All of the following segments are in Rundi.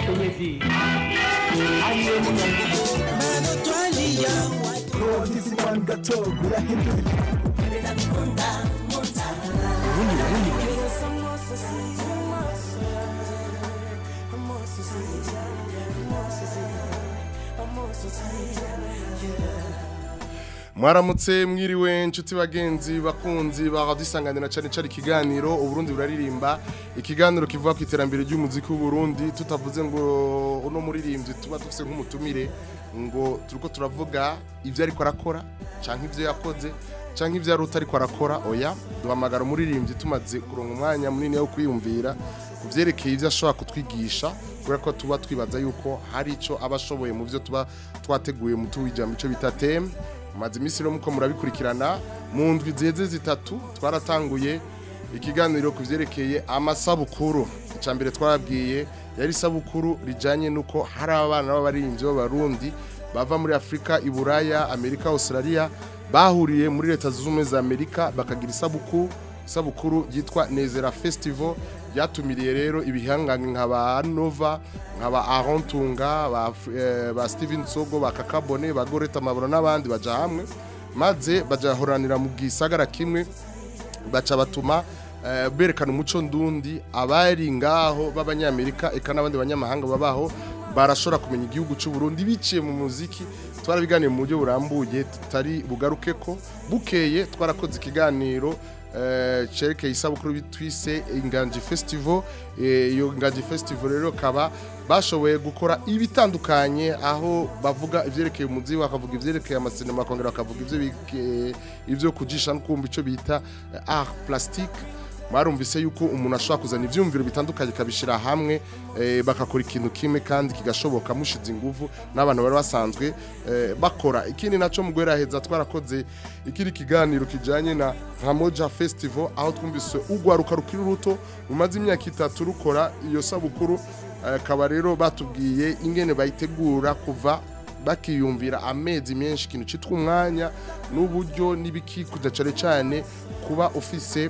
umukenyezi ariwe munyagihugu mwaramutse mwiriwe inshuti bagenzi bakunzi baradusanganira cyane cyane ikiganiro uburundi buraririmba ikiganiro kivuga ku iterambere ry'umuziki w'uburundi tutavuze ngo uno muririmbyi tuba dufite nk'umutumire ngo turiko turavuga ibyo ariko arakora cyangwa ibyo yakoze cyangwa ibyo yari utariko arakora oya duhamagara umuririmbyi tumaze kuronka umwanya munini wo kwiyumvira ku byerekeye ibyo ashobora kutwigisha kubera ko tuba twibaza yuko hari icyo aba ashoboye mu byo tuba twateguye mu tuwijambo icyo bita teme maze iminsi rero muko murabikurikirana mu ndwi ziheze zitatu twaratanguye ikiganiro ku byerekeye amasabukuru icya mbere twarabwiye yari isabukuru rijyanye n'uko hari abana b'abaririmbyi b'abarundi bava muri afurika iburaya amerika australia bahuriye muri leta zunze ubumwe za amerika bakagira isabukuru isabukuru yitwa nezera festival byatumiriye rero ibihangange nka ba nova nka ba arontunga ba, eh, ba steven sogo ba kakabone ba goreta maburo n'abandi baja hamwe maze bajahoranira mu gisagara kimwe baca batuma eh, berekana umuco ndundi abari ngaho b'abanyamerika eka n'abandi banyamahanga babaho barashobora kumenya igihugu cy'u Burundi biciye mu muziki twarabiganiye mu buryo burambuye tutari bugaruke ko bukeye twarakoze ikiganiro eh, cerekeye isabukuru bitwise inganji festival Eh, iyo inganji festival rero kaba bashoboye gukora ibitandukanye aho bavuga ivyerekeye umuzi bakavuga ivyerekeye amasinema bakongera bakavuga ivyo bike- ivyo kujisha no kumva ico bita eh, art plastique barumvise yuko umuntu ashobora kuzana ivyumviro bitandukanye kabishira hamwe eh, bakakora ikintu kimwe kandi kigashoboka mushize inguvu n'abantu bari basanzwe eh, bakora ikindi naco mu heza twarakoze ikiri kiganiro kijanye na Ramoja Festival aho twumvise ugwaruka rukiri ruto rumaze imyaka itatu rukora iyo sabukuru eh, akaba rero batubwiye ingene bayitegura kuva bakiyumvira amezi menshi ikintu cyitwa umwanya n'uburyo n'ibikikuza cyane cyane kuba ufise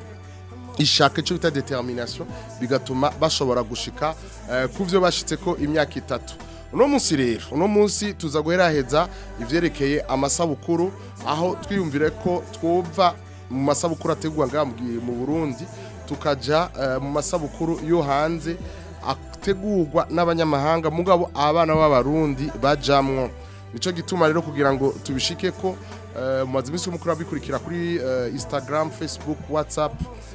ishaka icyo bita determination bigatuma bashobora gushika eh, ku byo bashitse ko imyaka itatu uno munsi rero uno munsi tuza guheraheza ivyerekeye amasabukuru aho twiyumvire ko twumva mu masabukuru ategurwa ngaha mu gi- mu Burundi tukaja eh, mu masabukuru yo hanze ategurwa n'abanyamahanga mugabo abana b'abarundi bajamwo nico gituma rero kugira ngo tubishike ko eh, mumaze iminsi mukuru abikurikira kuri eh, Instagram Facebook WhatsApp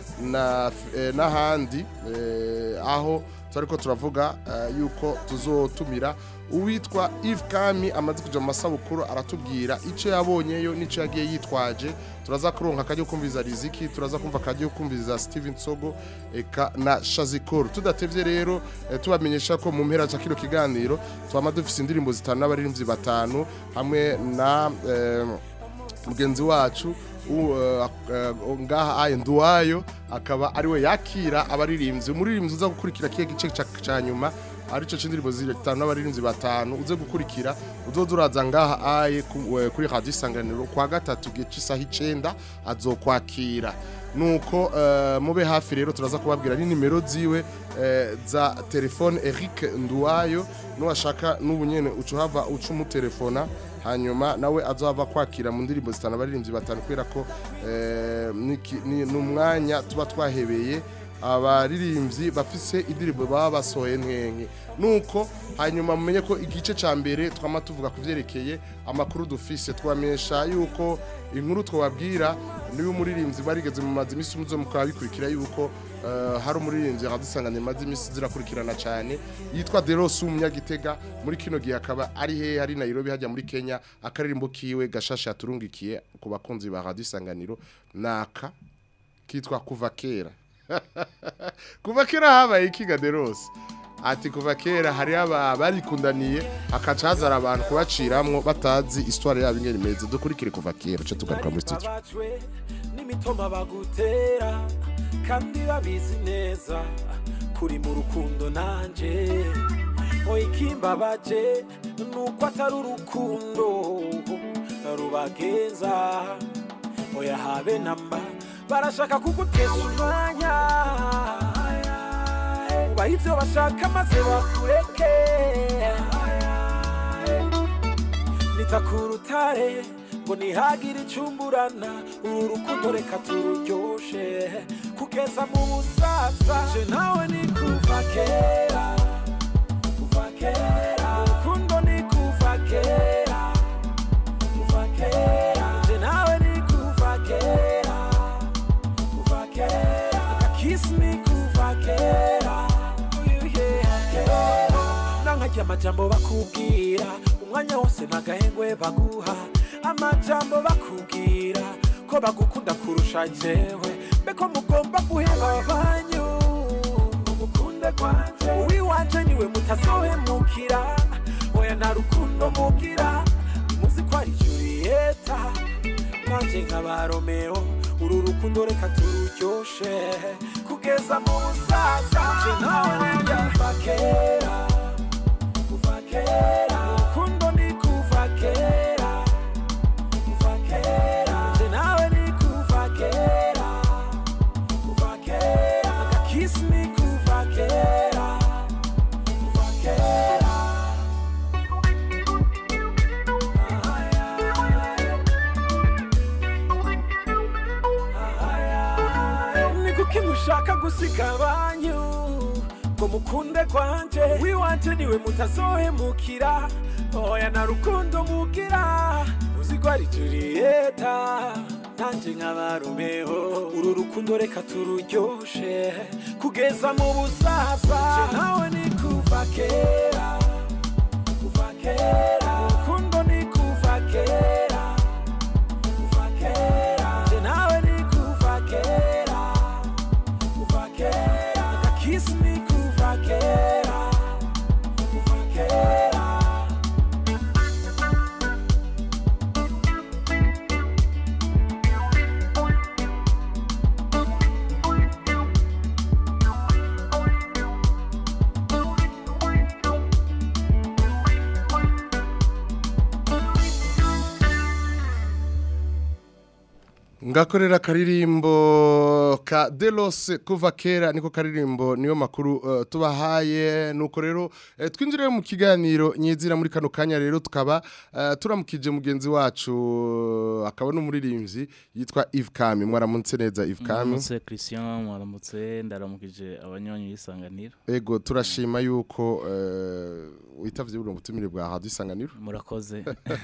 na eh, n'ahandi eh, aho turiko turavuga eh, yuko tuzotumira uwitwa Yves Kami amaze kuja mu masabukuru aratubwira ico yabonyeyo nico yagiye yitwaje turaza kuronka akajya kumviza Riziki turaza kumva akajya kumviza Steven Sogo eka na Shazikoro tudatevye rero eh, tubamenyesha ko mu mpera za kino kiganiro twama dufise indirimbo zitanu n'abaririmbyi batanu hamwe na eh, mugenzi wacu u- eh, eh, ngaha aye nduwayo akaba ariwe yakira abaririmbyi umuririmbyi uza gukurikira kiye gice ca- ca nyuma arico c'indirimbo zitanu n'abaririmbyi batanu uze gukurikira uzoza uraza ngaha aye ku- eh, kuri radio isanganiro kwa gatatu gihe c'isaha icenda azokwakira nuko eh, mube hafi rero turaza kubabwira ni nimero ziwe eh, za telefone Eric Nduwayo nuwashaka n'ubunyene ucuhava uca umutelefona hanyuma nawe azohava kwakira mu ndirimbo zitanu abaririmbyi batanu kubera ko eh, niki- ni ni umwanya tuba twahebeye abaririmbyi bafise indirimbo baba basohoye nkenke nuko hanyuma mumenye ko igice ca mbere twama tuvuga ku vyerekeye amakuru dufise twamenyesha yuko inkuru twababwira niyo umuririmbyi barigeze mu mazi imisi muzo mukaba bikurikira yuko eh, hari umuririmbyi akadusanganye maze imisi zirakurikirana cyane yitwa Deros umunyagitega muri kino gihe akaba ari he hari Nairobi hajya muri Kenya akaririmbo kiwe gashasha yaturungikiye ku bakunzi ba Radio Isanganiro naka kitwa kuva kera kuva kera habaye ikiga Deros ati kuva kera hari aba barikundaniye hakaca hazara abantu kubaciramwo batazi histoire yabo ingene imeze dukurikire kuva kera cyo tugaruka muri studio babajwe n'imitoma bagutera kandi babizi neza kuri mu rukundo nanje oya ikimbabaje nuko atari urukundo rubagenza oya habe namba barashaka kugutesha umwanya ubaha ivyo bashaka maze bakureke nita ku rutare ngo ntihagire icumburana uru rukundo reka tururyoshe kugeza mu busaza je nawe ni kuva kera kuva kera urukundo ni kuva kera kuva kera je nawe ni kuva kera kuva kera akakisi ni kuva kera kera nankarya amajambo bakubwira umwanya wose ntagahengwe baguha amajambo bakubwira ko bagukunda kurusha jewe mbeko mugomba guheba banyu umukunde kwanje uwiwanje niwe mutazohemukira oya nta rukundo mugira muzi ko ari juriyeta nanje nkaba romeo uru rukundo reka tururyoshe kugeza mu busaza je nawe kuva kera kuva kera urukundo ni kuva kera kuva kera je nawe ni kuva kera kuva kera akakisi ni kuva kera kuva kera ni kuki mushaka gusiga abanyu ngo mukunde kwanje wiwanje niwe mutazohemukira oya na rukundo mugira uzi ko ari juriyeta nanje nkaba romeo uru rukundo reka tururyoshe kugeza mu busaza Je nawe ni kuva kera kuva kera urukundo ni kuva kera kuva kera Je nawe ni kuva kera kuva kera akakisi ni kuva kera kuva kera ngakorera akaririmbo ka delose kuva kera niko karirimbo niyo makuru uh, tubahaye nuko rero eh, twinjire mu kiganiro nyizira muri kano kanya rero tukaba uh, turamukije mugenzi wacu uh, akaba n'umuririmbyi yitwa Yves Kami mwaramutse neza Yves Kami Mwaramutse Christian mwaramutse ndaramukije abanywanyi b'isanganiro ego turashima yuko uh, witavye buno butumire bwa hadu isanganiro murakoze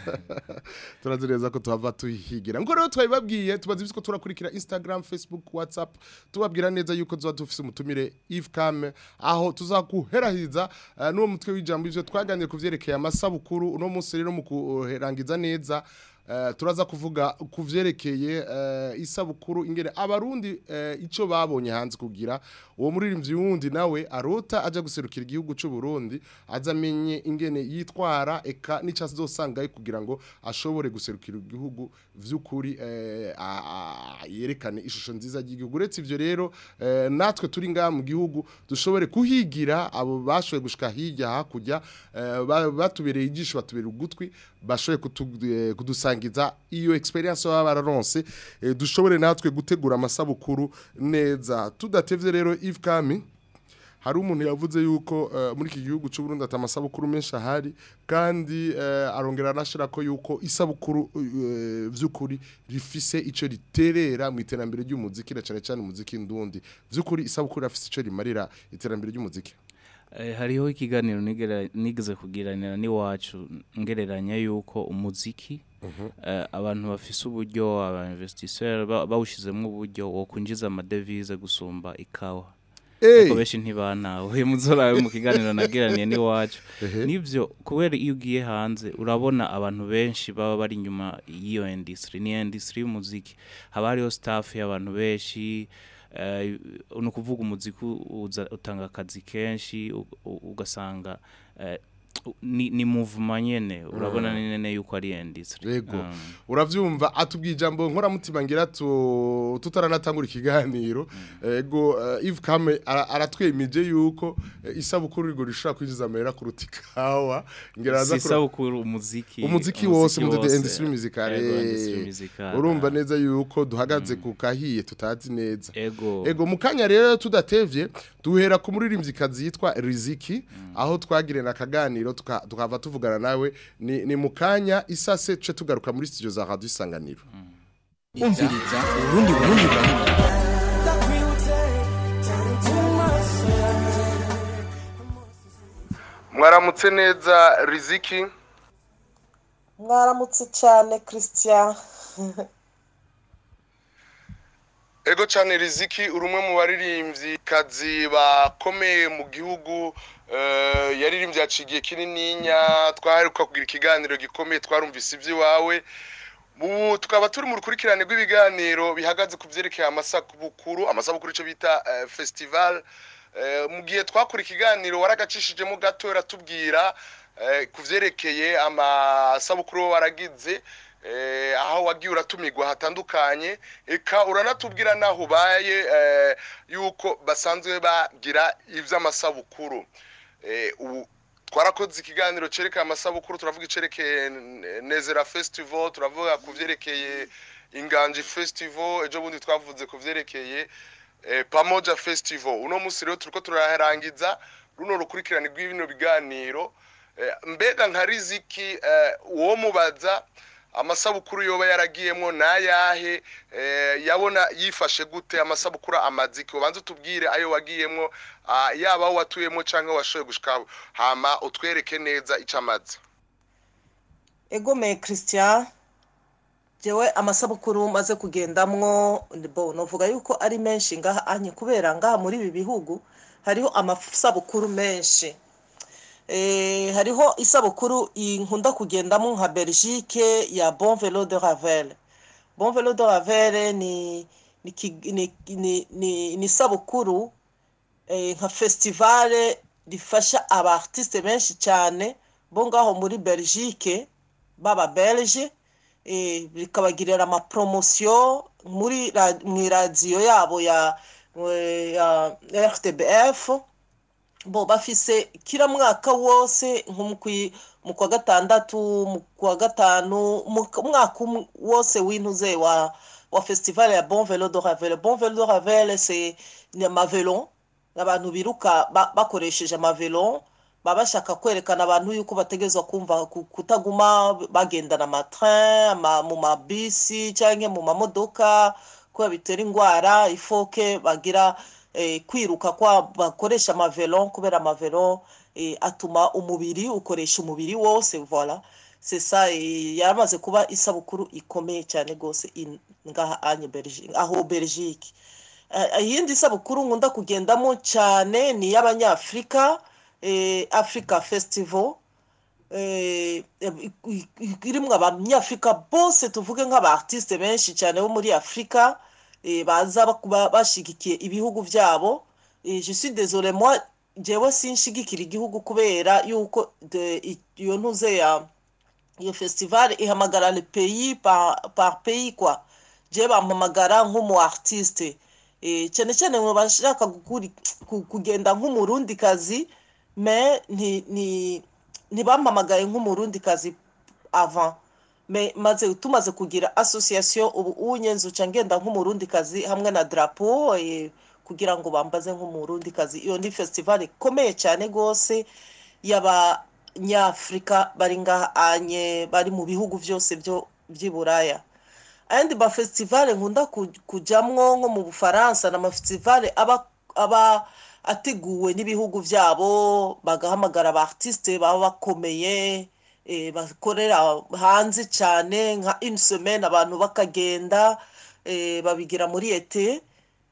turazi neza ko tuhava tuhigira ngo rero twabibabwiye tubazi ibisiko turakurikira Instagram Facebook WhatsApp tubabwira neza yuko tuza dufise umutumire Yves Kame aho tuzakuherahiza uh, n'uwo mutwe w'ijambo ivyo twaganiriye kuvyerekeye amasabukuru uno munsi rero mu kuherangiza neza Uh, turaza kuvuga kuvyerekeye uh, isabukuru ingere abarundi uh, ico babonye hanze kugira uwo muririmbyi wundi nawe arota aja guserukira igihugu c'u Burundi azamenye ingene yitwara eka nica azosanga kugira ngo ashobore guserukira igihugu vy'ukuri eh, a- a- yerekane ishusho nziza y'igihugu uretse ivyo rero eh, natwe turi ngaha mu gihugu dushobore kuhigira abo bashoboye gushika hirya hakurya eh, ba- batubereye ijisho batubereye ugutwi bashoboye kutu- eh, kudusangiza iyo experience baba bararonse eh, dushobore natwe gutegura amasabukuru neza tudatevye rero Yves Kami hari umuntu yavuze yuko eh, muri iki gihugu cy'u Burundi ata amasabukuru menshi ahari kandi eh, arongera anashira ko yuko isabukuru eh, vy'ukuri rifise ico riterera mu iterambere ry'umuziki na cyane cyane umuziki ndundi vy'ukuri isabukuru rafise ico rimarira iterambere ry'umuziki Eh, hariho ikiganiro nigera- nigeze kugiranira n'iwacu ngereranya yuko umuziki eh, abantu bafise uburyo aba investisseur ba- bawushizemo uburyo wo kwinjiza amadevize gusumba ikawa Hey! ariko benshi ntibanawe muzorawe mu kiganiro nagiraniye n'iwacu Ehe. nivyo kubera iyo ugiye hanze urabona abantu benshi baba bari inyuma y'iyo industry ni industry y'umuziki haba hariho staff y'abantu benshi eh, ni ukuvuga umuziki uza- utanga akazi kenshi u- u- ugasanga eh, u- ni, ni movement nyene urabona ni nene yuko ari industry Yego. Um, uravyumva atubwiye ijambo nkoramutima ngira tu tutaranatangura ikiganiro ego eh, Yves Kame ara- aratwemeje yuko eh, isabukuru rigo rishobora kwinjiza amahera kuruta ikawa ngira aza si kura- isabukuru umuziki umuziki wose mu wose. industry musicale Yego, industry musicale. urumva neza yuko duhagaze ku kahiye tutazi neza ego ego mu kanya rero tudatevye duhera ku muririmvyikazi yitwa Riziki aho twagirana akaganiro tuka- tukava tuvugana nawe ni, ni mukanya isase ce tugaruka muri studio za Radio Isanganiro umviriza urundi burundi burundi mwaramutse neza Riziki mwaramutse cyane christian Ego cyane Riziki uri umwe mu baririmbyi kazi bakomeye mu gihugu eh, yaririmbye yacigiye kinininya twaheruka kugira ikiganiro gikomeye twarumvise iby'iwawe ubu tukaba turi mu rukurikirane rw'ibiganiro bihagaze ku byerekeye amasabukuru amasabukuru icyo bita eh, festival Eh, mu gihe twakora ikiganiro waragacishijemo gato uratubwira eh, ku byerekeye amasabukuru waragize eh, aho wagiye uratumirwa hatandukanye eka uranatubwira naho ubaye eh, yuko basanzwe bagira iby'amasabukuru Eh, ubu twarakoze ikiganiro cerekeye amasabukuru turavuga icerekeye N- nezera festival turavuga ku byerekeye inganji festival ejo bundi twavuze ku byerekeye eh, pamoja festival uno munsi rero turiko turarangiza runo rukurikirane rw'ibino biganiro Eh, mbega nka riziki eh, uwo mubaza amasabukuru yoba yaragiyemwo nayahe eh, yabona yifashe gute amasabukuru amaziki ubanza utubwire ayo wagiyemwo ah, yaba aho watuyemwo canke washoboye gushika hama utwereke neza ico amaze egomeye christian jewe amasabukuru maze kugendamwo bo novuga yuko ari menshi ngaha anye kubera ngaha muri ibi bihugu hariho amasabukuru menshi eh, hariho isabukuru nkunda kugendamo nka belgique ya bon velo de ravel bon velo de ravel ni ni, ki- ni, ni, ni, ni isabukuru eh, nka festivale rifasha aba artiste benshi cyane bo ngaho muri belgique baba belge eh, bikabagirira amapromosiyo muri ra- mu iradiyo yabo ya, eh, ya rtbf bo bafise kila mwaka wose nko mu kwi- mu kwa gatandatu mu kwa gatanu mu k- mwaka umwe wose w'intuze wa wa festival ya bon velo de ravel bon velo de ravel c'est ni amavelo abantu biruka ba- bakoresheje amavelo baba bashaka kwerekana abantu yuko bategerezwa kumva ku- kutaguma bagendana amatrain ama, mu mabisi cyangwa mu mamodoka kubera bitera indwara ifoke bagira eh, kwiruka kwa bakoresha amavelo kubera amavelo eh, atuma umubiri ukoresha umubiri wose voilà c'est ça eh, yaramaze kuba isabukuru ikomeye cyane rwose in- ngaha anye Belgique aho Belgique Eh, iyindi sabukuru nkunda kugendamo cyane ni iy'abanyafurika eh, africa festival eh, i- i- irimwo abanyafurika bose tuvuge nk'aba artiste benshi cyane bo muri afurika eh, baza bakuba bashigikiye ibihugu byabo Eh, je suis désolé moi jewe sinshigikira igihugu kubera yuko de- i- iyo ntuze ya iyo festival ihamagara le pays par, par pays quoi je bampamagara nk'umu artiste eh, cyane cyane mu bashaka gukuri- ku- kugenda nk'umurundi kazi me nti- nti- ntibampamagaye nk'umurundi kazi avant me maze tumaze kugira association ubu unyenze uca ngenda nk'umurundi kazi hamwe na drapeau eh, kugira ngo bambaze nk'umurundi kazi iyo ni festival ikomeye cyane rwose y'abanyafurika bari ngaha anye bari mu bihugu byose byo by'i buraya ayandi mafestivale nkunda ku- kujamwo nko mu bufaransa ni amafestivale aba aba ateguwe n'ibihugu byabo bagahamagara aba artiste baba bakomeye eh, bakorera hanze cyane nka une semaine abantu bakagenda eh, babigira muri ete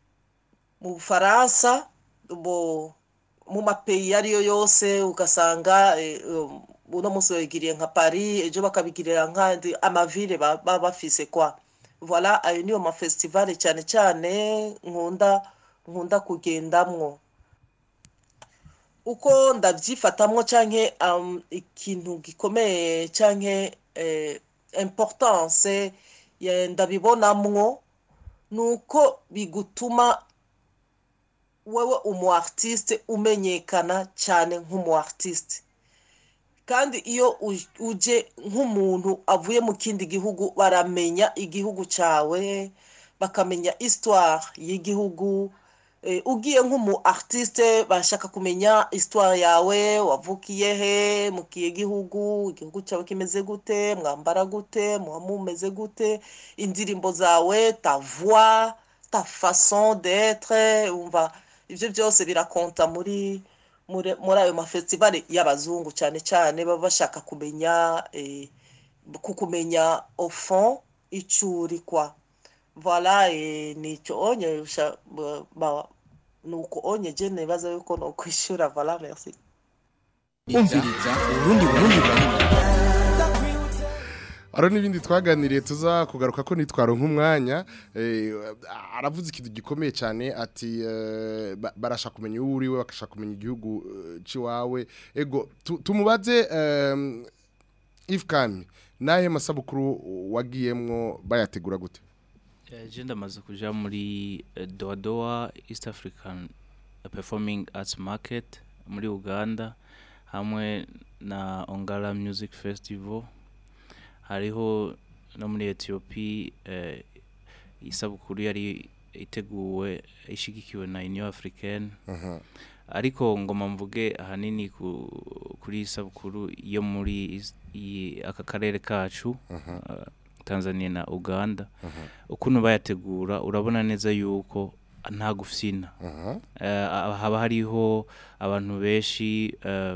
mu bufaransa bo mu mapeyi iyo ariyo yose ugasanga eh, um, uno munsi babigiriye nka paris ejo bakabigirira nk'andi amavile ba- baba bafise kwa voilà ayo niyo mafestivale cyane cyane nkunda nkunda kugendamwo uko ndabyifatamwo canke um, ikintu gikomeye canke eh, importance ya- ndabibonamwo nuko bigutuma wewe umu artiste umenyekana cyane nk'umu artiste kandi iyo uj- uje nk'umuntu avuye mu kindi gihugu baramenya igihugu cyawe bakamenya histoire y'igihugu Eh, ugiye nk'umu artiste bashaka kumenya histoire yawe wavukiye he mu kihe gihugu igihugu cyawe kimeze gute mwambara gute muba mumeze gute indirimbo zawe ta voix ta façon d'être umva ibyo byose birakonta muri muri muri ayo mafestivali y'abazungu cyane cyane baba bashaka kumenya eh, kukumenya au fond icyo uri kwa voilà eh, nicyo onye sha- ba- ba- nuko onye je nibaza yuko no kwishura voilà merci umviriza urundi burundi burundi Aro n'ibindi twaganiriye tuza kugaruka ko nitwaro nk'umwanya eh, aravuze ikintu gikomeye cyane ati eh, ba- barashaka kumenya uwo uriwe bakashaka kumenya igihugu eh, ciwawe ego tu- tumubaze eh, Yves Kami nahe masabukuru wagiyemwo bayategura gute Eh, je ndamaze kuja muri eh, Doa Doa East African Performing Arts Market muri Uganda hamwe na Ongala Music Festival hariho no muri Ethiopia eh, isabukuru yari iteguwe ishigikiwe na Union Africaine ariko ngoma mvuge ahanini ku, kuri isabukuru yo muri is- i- aka karere kacu uh, Tanzania na Uganda ukuntu bayategura urabona neza yuko nta gufyina Eh, haba hariho abantu benshi eh,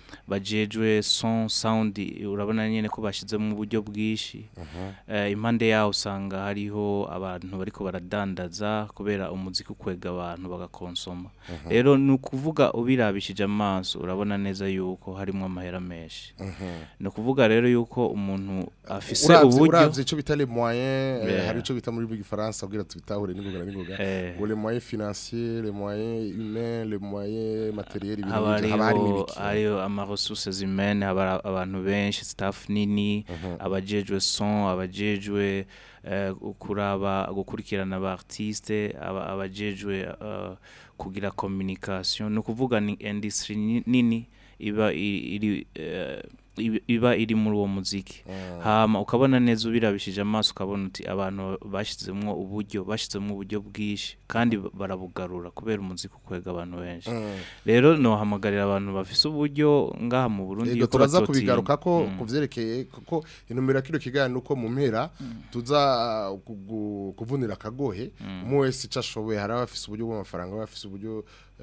bajejwe son sound urabona nyene ko bashizemo uburyo bwinshi Eh, impande yaho usanga hariho abantu bariko baradandaza kubera umuziki ukwega abantu bagakonsoma rero ni ukuvuga ubirabishije amaso urabona neza yuko harimo amahera menshi ni ukuvuga rero yuko umuntu afise uravye uburyo uravye ico bita les moyens eh, Yeah. hari ico bita muri gifaransa kugira tubitahure n'ingoga n'ingoga Eh. ngo les moyens financiers les moyens humains les moyens matériels ibintu haba nk'ivyo, haba harimo hariho ibiki hariho amaresources humaine haba hari abantu benshi staff nini abajejwe son abajejwe eh, kuraba gukurikirana aba artiste aba- abajejwe eh, kugira communication ni ukuvuga ni industry ni- nini iba i- iri eh, iba- iba iri muri uwo muziki hama ukabona neza ubirabishije amaso ukabona uti abantu bashyizemo uburyo bashyizemo uburyo bwinshi kandi barabugarura kubera umuziki ukwega abantu benshi rero nohamagarira abantu bafise uburyo ngaha mu Burundi Ego yuko turaza batotinya. kubigaruka ko Mm. kuvyerekeye kuko intumira kino kiganiro uko mu mpera tuza uh, kugu- kuvunira akagohe umwe wese ico ashoboye hari abafise uburyo bw'amafaranga abafise uburyo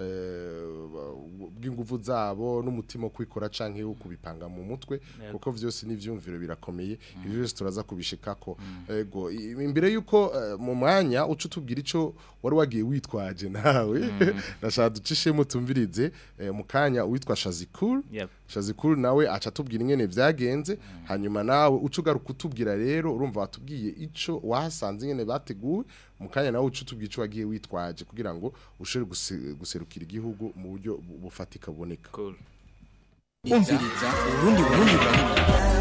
eh, bw'inguvu zabo n'umutima wo kwikora canke wo kubipanga mu mutwe kuko vyose n'ivyumviro birakomeye ivyo byose turaza kubishikako ego i- imbere yuko eh, mu mwanya uca utubwira ico wari wagiye witwaje nawe ndashaka ducishemo tumvirize eh, mu kanya uwitwa Shazikul Yep. Shazikuru nawe aca atubwira ingene vyagenze hanyuma nawe uca ugaruka utubwira rero urumva watubwiye ico wahasanze ingene bateguwe mu kanya nawe uca utubwira ico wagiye witwaje kugira ngo ushobore guse- guserukira igihugu mu buryo bu- bufatika buboneka Cool. umviriza urundi burundi burundi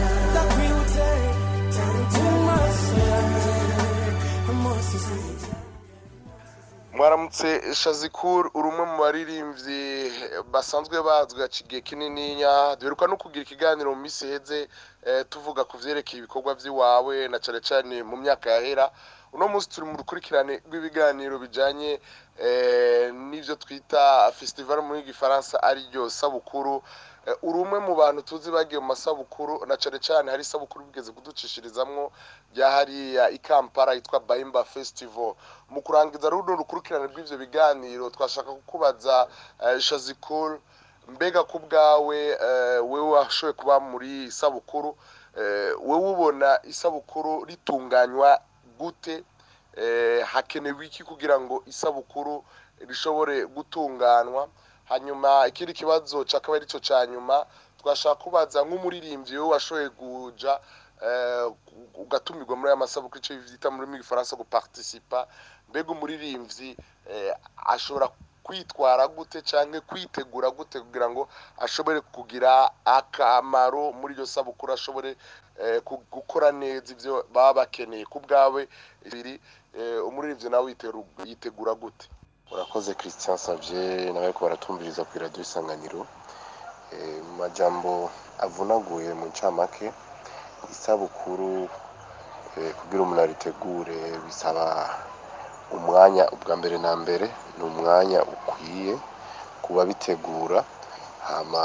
mwaramutse shazikuru uri umwe mu baririmbyi basanzwe bazwi haciye kinininya duheruka no kugira ikiganiro mu minsi iheze eh, tuvuga ku vyerekeye ibikorwa vy'iwawe na cane cane mu myaka yahera uno munsi turi mu rukurikirane rw'ibiganiro bijanye eh, n'ivyo twita festival muri gifaransa ari ryo sabukuru Eh, uri umwe mu bantu tuzi bagiye mu masabukuru na cane cane hari isabukuru bigeze kuducishirizamwo rya hariya i Kampala yitwa Baimba Festival mu kurangiza runo rukurikirane rw'ivyo biganiro twashaka kukubaza eh, Shazikul mbega ku bwawe eh, wewe washoboye kuba muri iyi sabukuru eh, wewe ubona isabukuru ritunganywa gute eh, hakenewe iki kugira ngo isabukuru rishobore gutunganwa hanyuma ikindi kibazo cakaba arico ca nyuma twashaka kubaza nk'umuririmbyi we washoboye kuja eh, ugatumirwa muri aya masabukuru ico bita muri mu gifaransa guparticipa mbega umuririmbyi eh, ashobora kwitwara gute canke kwitegura gute kugira ngo ashobore kugira akamaro muri iryo sabukuru ashobore eh, ku- gukora neza ivyo baba bakeneye ku bwawe ibiri eh, umuririmbyi nawe yiteru- yitegura gute urakoze christian savye nawe ko baratumviriza ku radio isanganiro Eh, mu majambo avunaguye mu ncamake isabukuru eh, kugira umuntu aritegure bisaba umwanya ubwa mbere na mbere ni umwanya ukwiye kuba bitegura hama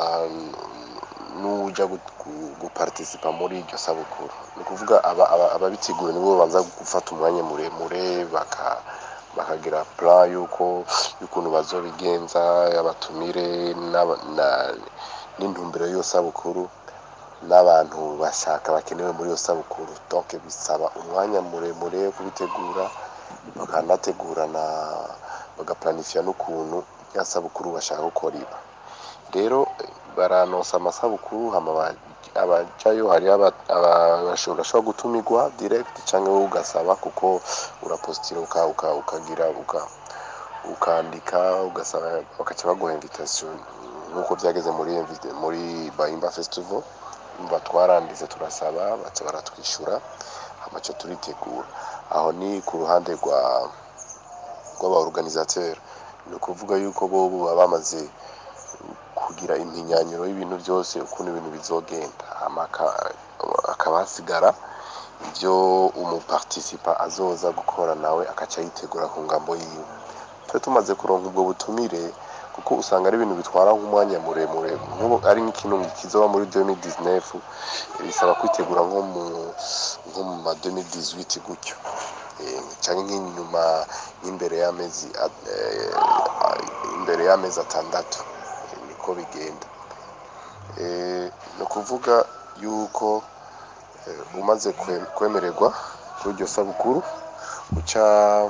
n'uja gu- gu- guparticipa muri iryo sabukuru ni ukuvuga aba- aba- ababitegura nibo babanza gufata umwanya muremure baka bakagira plan yuko y'ukuntu bazobigenza abatumire n'aba- na- n'intumbero y'iyo sabukuru n'abantu bashaka bakenewe muri iyo sabukuru donc bisaba umwanya muremure wo kubitegura bakanategurana bagaplanifya n'ukuntu ya sabukuru bashaka gukora iba rero eh, baranonsa amasabukuru hama aba- abajayo hari aba- aba- bashobora bashobora gutumirwa direct cyangwa wowe ugasaba kuko urapostira uka, uka, ukagira uka, ukandika ugasaba bakaca baguha invitation nk'uko byageze muri invite- muri Bahimba Festival umva twaranditse turasaba baca baratwishyura amaco turitegura aho ni ku ruhande rwa rw'aba organisateur ni ukuvuga yuko bo baba bamaze kugira impinyanyuro y'ibintu byose ukuntu ibintu bizogenda hama aka- hakaba hasigara ibyo umuparticipa azoza gukora nawe akaca yitegura ku ngambo yiwe twe tumaze kuronka ubwo butumire kuko usanga ari ibintu bitwara nk'umwanya muremure nk'ubu ari nk'ikintu kizoba muri 2019 bisaba kwitegura nko mu nko mu ma 2018 gutyo Eh, canke nk'inyuma nk'imbere y'amezi a- eh, imbere y'amezi atandatu Eh, niko bigenda Eh, ni ukuvuga yuko eh, umaze kwe- kwemererwa kuri iryo sabukuru uca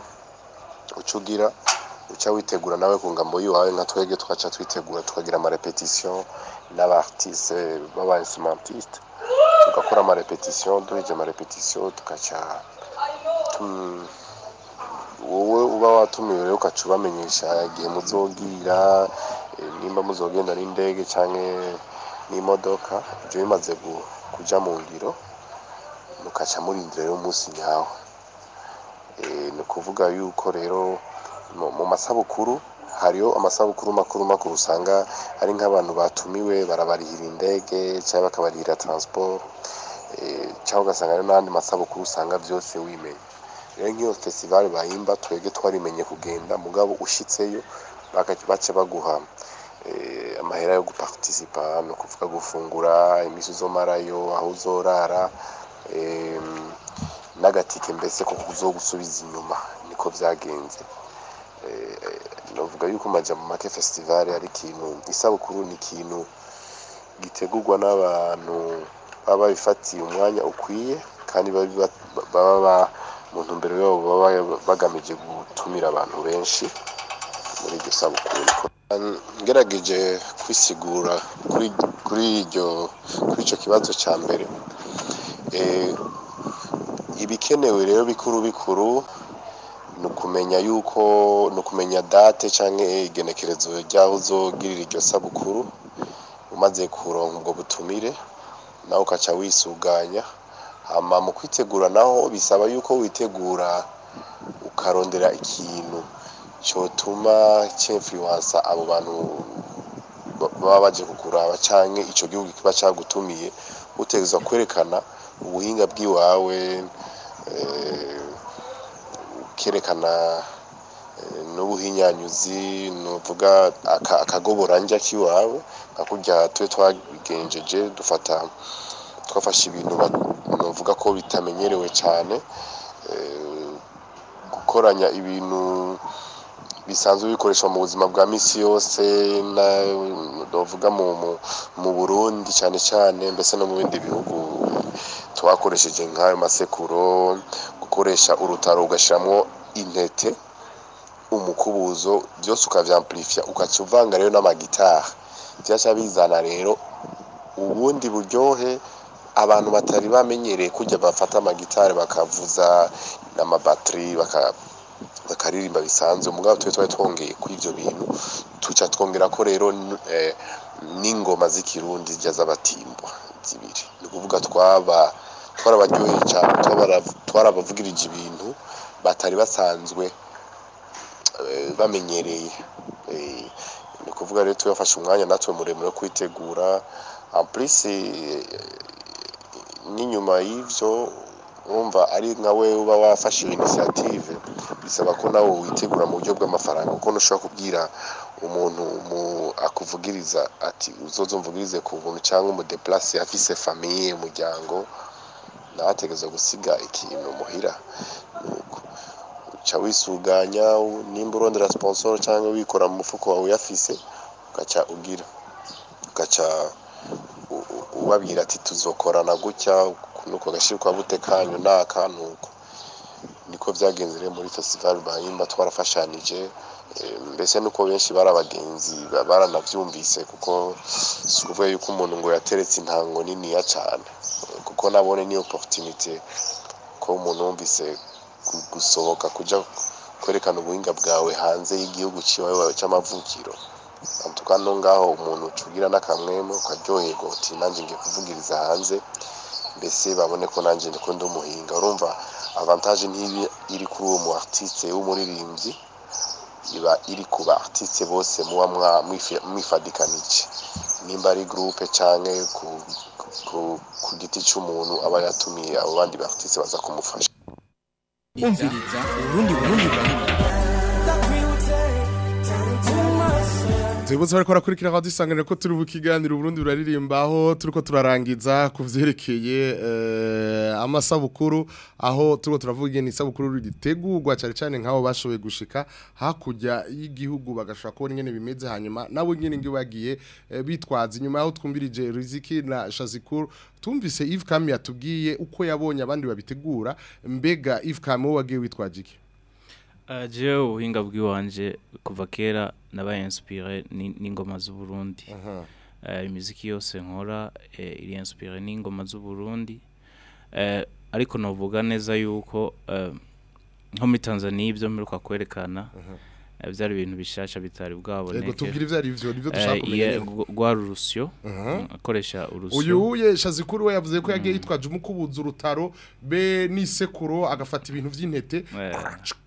uca ugira uca witegura nawe ku ngambo yiwawe nka twege tugaca twitegura tukagira amarepetition n'abartiste b'aba instrumentiste tugakora amarepetition duheje amarepetition tugaca tum- wowe uba watumiwe rero ukaca ubamenyesha igihe muzogira eh, nimba muzogenda n'indege canke n'imodoka ivyo bimaze gu- kuja mu ngiro mukaca murindira rero umunsi nyawo Eh, ni ukuvuga yuko rero mu mu masabukuru hariho amasabukuru makuru makuru usanga ari nk'abantu batumiwe barabarihira indege cyangwa bakabarihira transport eh, cyangwa ugasanga hari n'andi masabukuru usanga byose wimenya rero nk'iyo festival bahimba twebwe twarimenye kugenda mugabo ushitseyo baka- baca baguha eh, amahera yo guparticipa ni ukuvuga gufungura imisi uzomarayo aho uzorara em, n'agatike mbese ko kuzogusubiza inyuma niko byagenze Eh, navuga yuko majambo make festival ari ikintu isabukuru ni ikintu gitegurwa n'abantu baba babifatiye umwanya ukwiye kandi babi- baba ba- mu ntumbero yabo baba bagamije gutumira abantu benshi muri iryo sabukuru niko ngerageje kwisigura kuri kuri iryo kuri icyo kibazo cya mbere eh, ibikenewe rero bikuru bikuru ni ukumenya yuko ni ukumenya date cyangwa igenekerezo ry'aho uzogirira iryo sabukuru umaze kuronka ubwo butumire nawe ukaca wisuganya hama mu kwitegura naho bisaba yuko witegura ukarondera ikintu cyotuma cyemfluwansa abo bantu ba- baba baje kukuraba canke ico gihugu kiba cagutumiye utegerezwa kwerekana ubuhinga bw'iwawe eh, ukerekana eh, n'ubuhinyanyuzi nuvuga aka- akagoboranja k'iwawe nka kurya twe twabigenjeje dufata twafashe ibintu ba- novuga ko bitamenyerewe cyane eh, gukoranya ibintu bisanzwe bikoreshwa mu buzima bwa misi yose na novuga mu, mu, mu Burundi cyane cyane mbese no mu bindi bihugu twakoresheje nk'ayo masekuro gukoresha urutaro ugashiramwo intete umukubuzo byose ukavyamplifya ukaca uvanga rero n'amagitari vyaca bizana rero ubundi buryohe abantu batari bamenyereye kurya bafata amagitari bakavuza n'amabateri baka bakaririmba bisanzwe mugabo twe twari twongeye kuri ivyo bintu tuca twongera ko rero n- eh, n'ingoma z'ikirundi zirya z'abatimbwa zibiri ni ukuvuga twaba twarabaryoheye cyane twabara- twarabavugirije ibintu batari basanzwe eh, bamenyereye Eh, ni ukuvuga rero tuyafashe umwanya natwe muremure wo kwitegura en plus eh, n'inyuma y'ivyo urumva ari nka we uba wafashe iyo initiative bisaba ko nawe witegura mu buryo bw'amafaranga kuko ntushobora kubwira umuntu umu- akuvugiriza ati uzoze umvugirize ku buntu cyangwa umudeplase afise famiye umuryango nawe ategereza gusiga ikintu muhira nuko uca wisuganya u- nimba urondera sponsor cyangwa wikora mu mufuko wawe uyafise ugaca ugira ugaca u- u- ubabwira ati tuzokorana gutya nuko agashira kwa bute kanyu naka nuko niko byagenze rero muri festival bahimba twarafashanije eh, mbese nuko benshi bari abagenzi ba- baranavyumvise kuko si ukuvuga yuko umuntu ngo yateretse intango niniya cyane Eh, kuko nabone ni opportunity ko umuntu wumvise gu- gusohoka kuja kwerekana ubuhinga bwawe hanze y'igihugu ciwawe c'amavukiro antuka no ngaho umuntu ucugira n'akamwemo ukaryoherwa uti nanjye ngiye kuvugiriza hanze mbese babone ko nanjye ndiko ndi umuhinga urumva avantage ntibi iri kuri uwo mu artiste w'umuririmbyi iba iri ku ba artiste bose muba mwa- mwifi- mwifadikanije nimba ari groupe canke ku, ku, ku, ku giti c'umuntu aba yatumiye abo bandi ba artiste baza kumufasha umviriza urundi burundi burundi Zibutse bariko barakurikira aho dusanganira ko turi bukiganiro Burundi buraririmba aho turiko turarangiza ku vyerekeye eh, amasabukuru aho turiko turavuga ingene isabukuru ritegurwa cyane cyane nk'abo bashoboye gushika hakurya y'igihugu bagashobora kubona ingene bimeze hanyuma nabo nyene ngi bagiye eh, bitwaza inyuma aho twumbirije Riziki na Shazikuru tumvise Yves Kami yatubwiye uko yabonye abandi babitegura mbega Yves Kami wowe wagiye witwaje iki Uh, jewe ubuhinga bw'iwanje kuva kera nabaye inspiré ni- n'ingoma z'u Burundi. Uh, imiziki yose nkora eh, iri inspiré n'ingoma z'u Burundi. Eh, ariko novuga neza yuko eh, nko muri Tanzania ibyo mperuka kwerekana eh, byari ibintu bishasha bitari Yego bwaboneke. tubwire ivyo ari byo nivyo dushaka Eh, kumenya iye- nyene. gwa- rwari urusyo mm, akoresha urusyo uyu uye shazikuru we yavuze ko yagiye yitwaje umukubuza urutaro be n'isekuro agafata ibintu by'intete Eh.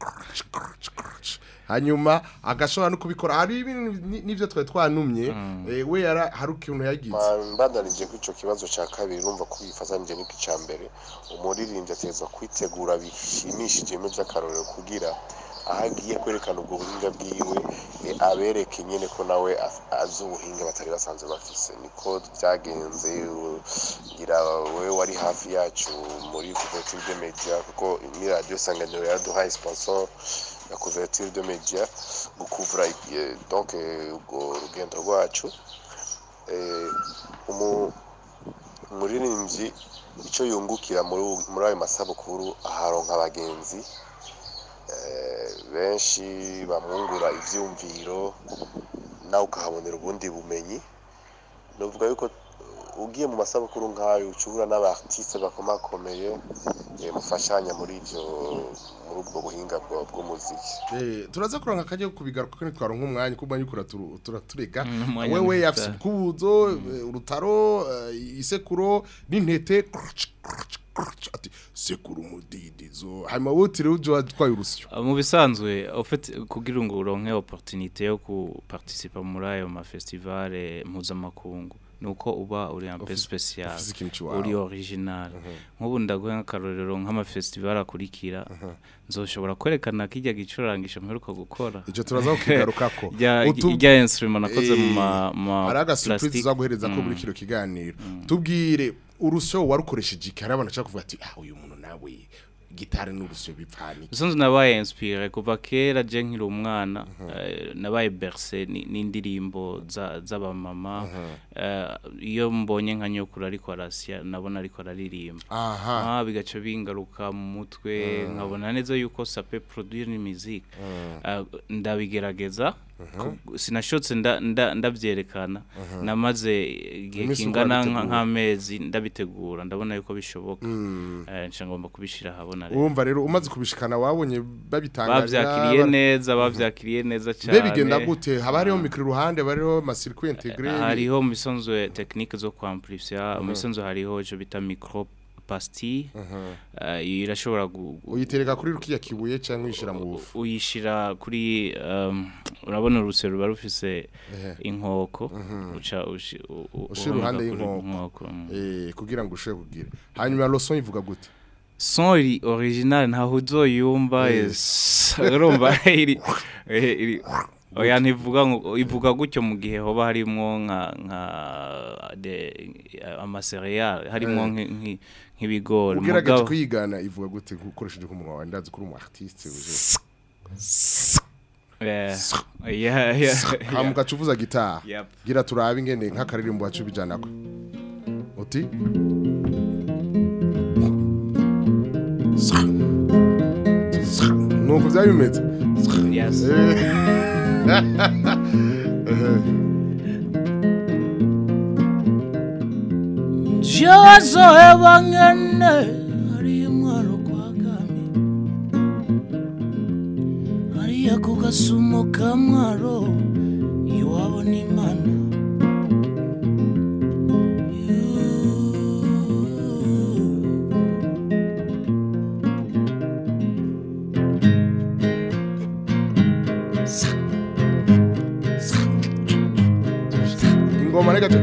hanyuma agashobora no kubikora hari ibintu ni- n'ivyo twari twanumye eh, we yara hari ukuntu yagize mbandanije ko icyo kibazo cya kabiri urumva ko bifatanyije n'iki cya mbere umuririmbyi ategereza kwitegura bishimishije bimwe by'akarorero kugira aho agiye kwerekana ubwo buhinga bwiwe eh, abereke nyine ko nawe af- azi ubuhinga batari basanzwe bafise niko byagenze u- ngira we wari hafi yacu muri couverture de media kuko ni radio sanganiro yaraduhaye sponsor ya couverture de media gukuvura eh, donc eh, urwo rugendo rwacu eh, umu- umuririmbyi icyo yungukira muri ubu- muri ayo masabukuru aharonka abagenzi eh, benshi bamwungura ivyumviro nawe ukahabonera ubundi bumenyi novuga yuko uh, ugiye mu masabukuru nk'ayo ucubura n'abartiste bakomakomeye eh, mufashanya muri ivyo muri ubwo buhinga bwa- bw'umuziki Eh, turaza kuronka akajya kubigaruka ko nitwaronka umwanya kuba nyukura turu- turaturega Mm, umwanya wewe ni yafise muto. ukubuzo eh, urutaro eh, isekuro n'intete crunch, crunch, crunch, ati sekuro umudidizo hanyuma wowe utiriwe uje watwaye urusyo Uh, mu bisanzwe en fait kugira ngo uronke opportunité yo kuparticipa muri ayo ma festival mpuzamakungu nuko uba uri un peu Ufise- spécial ufise ikintu ciwawe. uri original nk'ubu ndaguha nk'akarorero nk'ama festival akurikira nzoshobora kwerekana kijya gicurangisho mperuka gukora icyo turaza kukigarukako rya Utu- rya instrument nakoze mu Eh, ma ma hari agasurprise plastic. tuzaguhereza ko Mm. muri kino kiganiro tubwire urusyo warukoresheje iki hari abantu bashaka kuvuga ati ah uyu muntu nawe gitari n'urusyo bipfana iki Usanzwe nabaye inspiré kuva kera je nkiri umwana eh, nabaye bercé ni- n'indirimbo za- z'abamama eh, iyo mbonye nka nyokuru ariko arasya nabona ariko araririmba aha ah bigaca bingaruka mu mutwe nkabona neza yuko ça peut produire une musique Eh, ndabigerageza ku- sinashotse nda- nda- ndavyerekana namaze igihe Iminsi kingana ukabitegura. nka- nk'amezi ndabitegura ndabona yuko bishoboka eh nca ngomba kubishira habona rero urumva rero umaze kubishikana wabonye babitangarira bavyakiriye neza bavyakiriye neza mbe cyane bigenda gute haba hariho mikoro iruhande haba hariho amasirikwi integre hariho mu bisanzwe technique zo kwamplifier mu bisanzwe hariho ico bita micro pastille eh, irashobora gu- gu- uyitereka kuri rukiya kibuye cyangwa uyishira mu bufu uyishira kuri um, urabona urusero ruba rufise inkoko uca ushi- u- u- Ushira urumaga iruhande kuri y'inkoko. mm. eh kugira ngo ushobore kugira hanyuma loson ivuga gute son iri original ntaho uzoyumva yes. urumva iri eh, iri oya ntivuga ngo ivuga gutyo mu gihe hoba harimo nka nka de amacereal harimo Eh. nki- nki- nk'ibigori ugerageje mugabo- kuyigana ivuga gute ukoresheje nk'umunwa wawe ndazi ko uri umu artiste uje Eh, yeah, yeah, hama yeah. ugaca uvuza gitari Yep. gira turabe ingene nk'akaririmbo wacu bijanako uti nuko byaba bimeze Yes. Jazoheba ngene hariya mwaro kwa kami hariya ku gasumo ka mwaro iwabo n'imana ingoma reka tu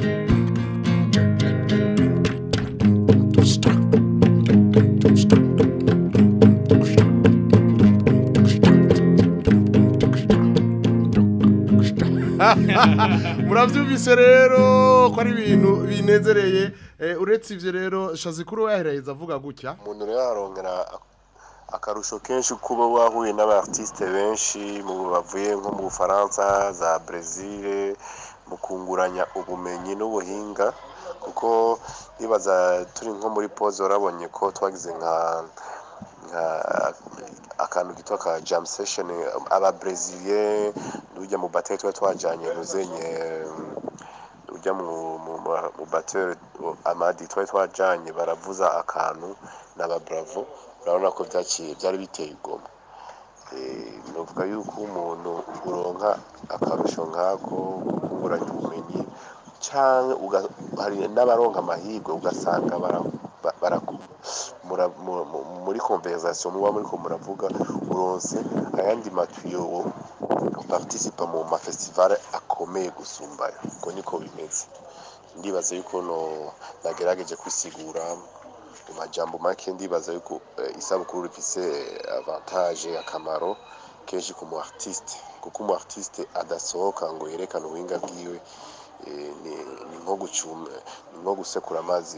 murabyumvise rero ko ari ibintu binezereye Eh, uretse ivyo rero shazikuru yaheraheza avuga gutya umuntu rero arongera akarusho kenshi kuba wahuye n'abartiste benshi mu bavuye nko mu bufaransa za brezil mu kunguranya ubumenyi n'ubuhinga kuko nibaza turi nko muri pose warabonye ko twagize nka nka akantu kitwa ka jam session aba brazilien n'ujya mu bateri tuba twajanye nuzenye ujya mu mu mu bateri amadi twari twajanye baravuza akantu n'aba bravo urabona ko byaciye byari biteye igoma Eh, novuga yuko umuntu uronka akarusho nk'ako kunguranya ubumenyi canke uga- hari n'abaronka amahirwe ugasanga bara- ba- baraku- mura- mu- mu- muri conversation muba muriko muravuga uronse ayandi matuyo participa mu mafestivale akomeye gusumbayo ubwo niko bimeze ndibaza yuko no nagerageje kwisigura mu majambo make ndibaza yuko eh, isabukuru rifise avantage akamaro kenshi ku mu artiste kuko umu artiste adasohoka ngo yerekane ubuhinga bwiwe eh, ni ni nko gucuma ni nko gusekura amazi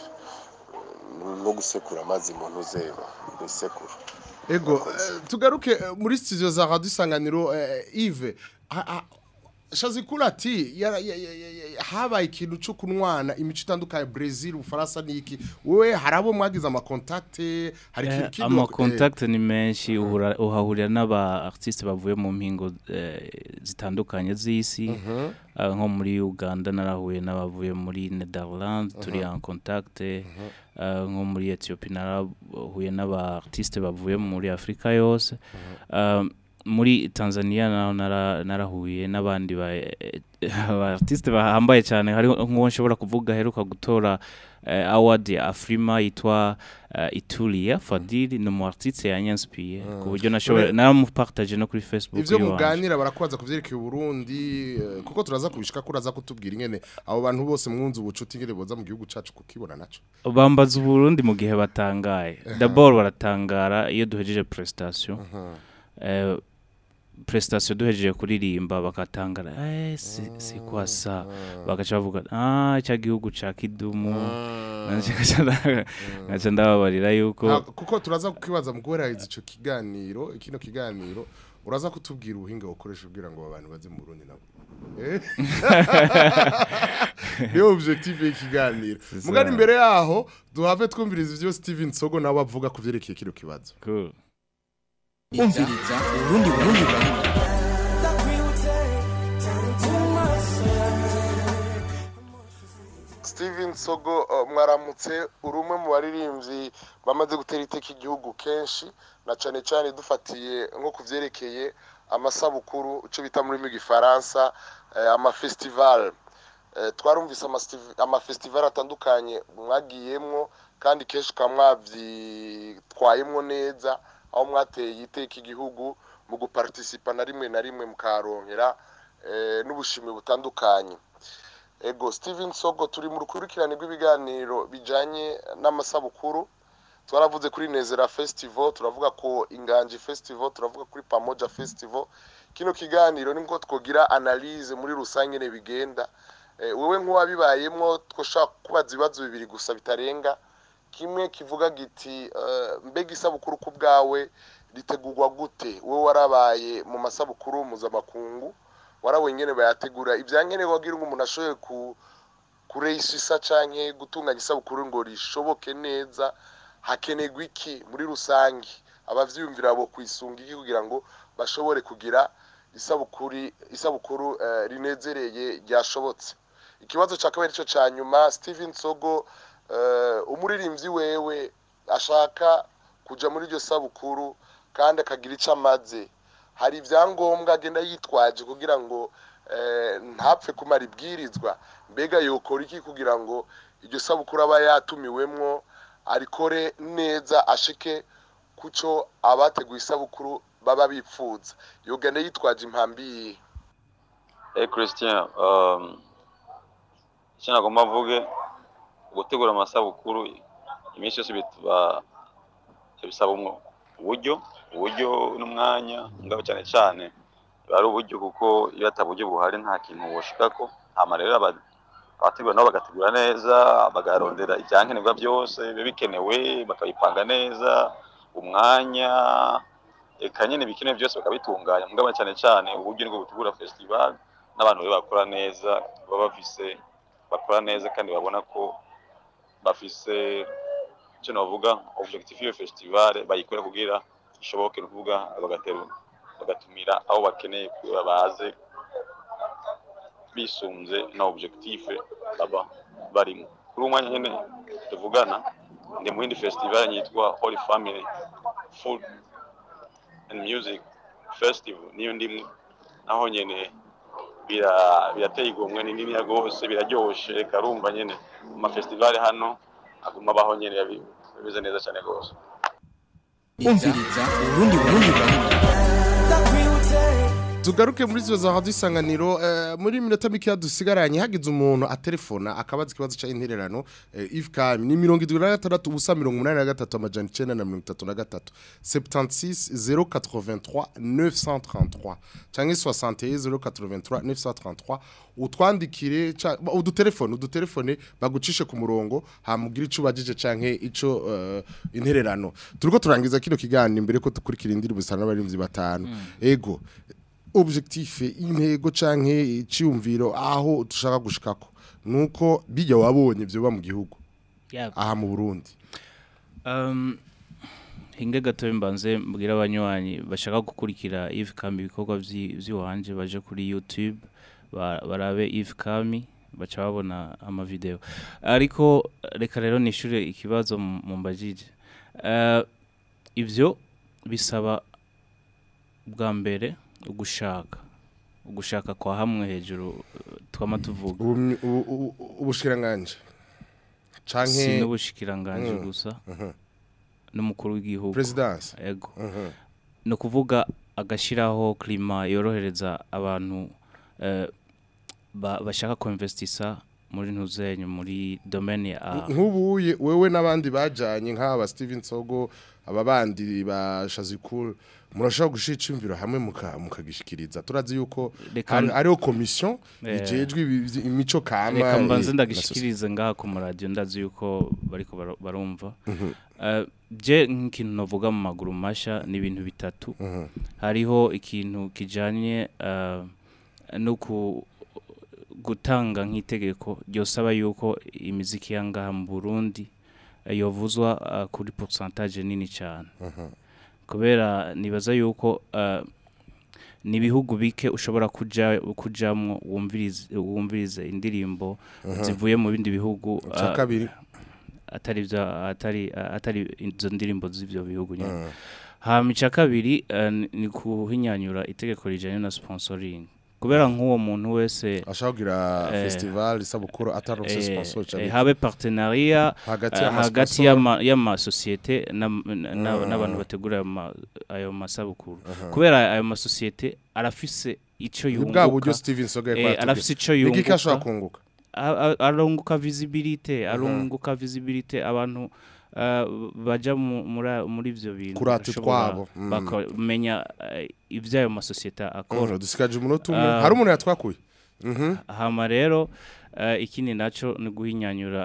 ni nko gusekura amazi mu ntuzeba mu isekuru ego eh, tugaruke eh, muri studio za radio isanganiro eh, Yves ha- ha- shazikuru ati yara- ya- ya- ya- ya- habaye ikintu cyo kunwana imico itandukanye Brazil Ufaransa niki wewe harabo mwagize ama contact hari ikintu kindi ama wak- contact ni menshi uhura- uhahurira n'aba artiste bavuye mu mpingo eh, zitandukanye z'isi Ah, nko muri Uganda narahuye n'abavuye muri Netherlands turi en contact Ah, nko muri Ethiopia narahuye n'aba artiste bavuye muri Afrika yose Ah, muri Tanzania naho nara- narahuye n'abandi ba aba artiste bahambaye cyane hariho nk'uwo nshobora kuvuga aheruka gutora eh, award ya Afrima yitwa eh, Itulia Fadili ni umu artiste yanyanspiye ku buryo nashobora naramupartage no kuri Facebook ivyo iwanje. muganira barakubaza kuvyerekeye Burundi eh, kuko turaza kubishika kuraza kutubwira ingene abo bantu bose mwunze ubucuti ingene boza mu gihugu cacu kukibona naco bambaza uburundi mu gihe batangaye d'abord baratangara iyo duhejeje prestation eh, prestation duhejeje kuririmba bakatangara eh si, si kwa sa bagaca bavuga ah cya gihugu ca kidumu Nanje ngaca nda- ngaca ndababarira yuko Ha, kuko turaza kukibaza mu guheraheza ico kiganiro kino kiganiro uraza kutubwira ubuhinga ukoresha ubwira ngo abantu baze mu Burundi nabo Eh? niyo objectif y'ikiganiro C'est mugani ça. imbere yaho duhave twumviriza ivyo Steven Sogo nawe avuga ku vyerekeye kino kibazo cool. umviriza urundi burundi burundi Steven Sogo uh, mwaramutse uri umwe mu baririmbyi bamaze gutera iteka igihugu kenshi na cane cane dufatiye nko kuvyerekeye amasabukuru ico bita muri rw'igifaransa eh, amafestival eh, twarumvise amastiv- amafestival atandukanye mwagiyemwo kandi kenshi ukaba mwavyitwayemwo neza aho mwateye iteka igihugu mu guparticipa na rimwe na rimwe mukaronkera eh, n'ubushimwe butandukanye ego steven sogo turi mu rukurikirane rw'ibiganiro bijanye n'amasabukuru twaravuze kuri nezera festival turavuga ko inganji festival turavuga kuri pamoja festival kino kiganiro nibwo twogira analyse muri rusange ne bigenda Eh, wewe nk'uwabibayemwo twoshaka kubaza ibibazo bibiri gusa bitarenga kimwe kivuga giti eh, mbega isabukuru ku bwawe ritegurwa gute wowe warabaye mu masabukuru mpuzamakungu warawe nyene bayategura ivyankenerwa kugira ngo umuntu ashoboye ku kureisisa canke gutunganya isabukuru ngo rishoboke neza hakenerwa iki muri rusange abavyiyumvira bo kwisunga iki kugira ngo bashobore kugira isabukuru isabukuru eh, rinezereye ryashobotse ikibazo cya kabiri cyo cya nyuma Steven Sogo eh, umuririmbyi wewe ashaka kuja muri iryo sabukuru kandi akagira icyo amaze hari ibyangombwa agenda yitwaje kugira ngo eh, ntapfe kumara ibwirizwa mbega yokora iki kugira ngo iryo sabukuru aba yatumiwemwo arikore neza ashike kuco abateguye isabukuru baba bipfuza yogenda yitwaje impambi yihe Eh Christian, um, icyo nagomba mvuge gutegura amasabukuru iminsi yose bituba bisaba umwo uburyo uburyo n'umwanya ngabo cyane cyane biba ari uburyo kuko iyo ata buryo buhari nta kintu woshikako hama rero aba- abategura nabo bagategura neza bagarondera ibyankenerwa byose biba bikenewe bakabipanga neza umwanya eka nyine ibikenewe byose bakabitunganya mugabo cyane cyane uburyo nibwo butegura festival n'abantu rero bakora neza baba bafise bakora neza kandi babona ko bafise icyo navuga objectif y'iyo festival bayikora kugira ishoboke ni ukuvuga bagatera bagatumira aho bakeneye kugira baze bisunze na objectif baba barimo kuri uwo mwanya nyine tuvugana ndi mu yindi festival yitwa Holy Family Food and Music Festival niyo ndimwe naho nyene bira- birateye igomwe ni nini rwose biraryoshe reka rumva nyene mu mafestivali hano aguma abaho nyene yabi- bimeze neza cyane rwose umviriza urundi burundi burundi tugaruke muri izo za isanganiro eh, muri minota mikeya dusigaranye hagize umuntu atelefona akabaza ikibazo cya intererano eh, if kami ni mirongo irindwi na gatandatu ubusa mirongo umunani na gatatu amajana icenda na mirongo itatu na gatatu 76 083 933 cyangwa 61 083 933 utwandikire ca- ba- udutelefone udutelefone bagucishe ku murongo hamubwira ico ubajije canke ico eh, intererano turiko turangiza kino kiganiro imbere ko dukurikira indirimbo zitanu n'abarimvyi batanu ego objectif intego canke iciyumviro aho dushaka gushikako nuko bijya wabonye byo mu gihugu Yego. aha mu Burundi Um, hinge gato mbanze mbwira abanywanyi bashaka gukurikira Eve Kami ibikorwa vyi- vy'iwanje baje kuri YouTube ba- barabe Eve Kami baca babona ama video ariko reka rero nishure ikibazo mu- mumbajije uh, ivyo bisaba bwa mbere ugushaka ugushaka kwa hamwe hejuru uh, twama tuvuga Ubumwe- ubu- ubu- ubushikiranganje si canke n'ubushikiranganje Mm, gusa mhm. n'umukuru w'igihugu Presidence. ego Mhm. ni ukuvuga agashyiraho klima yorohereza abantu eh, ba- bashaka kuinvestisa muri ntuzenyu muri domaine ya nk'ubuye wewe n'abandi bajanye nk'aba Steven Sogo aba bandi ba Shazikul murashaka gushika imviro hamwe muka- mukagishikiriza turazi yuko Reka- hari- hariho commission Eh, ijejwe ibi- imico kama reka mbanze eh, ndagishikirize ngaha ku maradiyo ndazi yuko bariko bara- barumva Mhm. Eh, je nk'ikintu navuga mu maguru masha ni ibintu bitatu hariho ikintu kijanye eh, no ku gutanga nk'itegeko ryosaba yuko imiziki ya ngaha mu Burundi eh, yovuzwa eh, kuri pourcentage nini cyane kubera nibaza yuko eh, ni ibihugu bike ushobora kuja kujamwo wumvirize wumvirize indirimbo Mhm. zivuye mu bindi bihugu Ica eh, kabiri. atari vya atari atari izo ndirimbo z'ivyo bihugu nyene Mhm. hama ica kabiri eh, ni- ni kuhinyanyura itegeko rijanye na sponsoring kubera nk'uwo muntu wese ashaka kugira eh, festival isabukuru ataronse eh, sponsor eh, cyane habe partenariat Hagati eh, y'ama hagati sponsor. y'ama- y'amasosiyete n'am- na- na- Mm. n'abantu bategura ayo ma- ayo masabukuru Aha. kubera ayo masosiyete arafise ico Ni yunguka bwa buryo Steven Soga yariko eh, aratubwira. arafise ico Ni iki yunguka ashobora kunguka? A- a- arunguka visibility arunguka visibility abantu eh, baja mu- muri- muri ivyo bintu Kurata bashobora- utwabo, mm. bakamenya eh, ivyo ayo masosiyete akora Mm, dusigaje umunota umwe Ah. hari umuntu yatwakuye Mhm. hama rero eh, ikindi naco ni guhinyanyura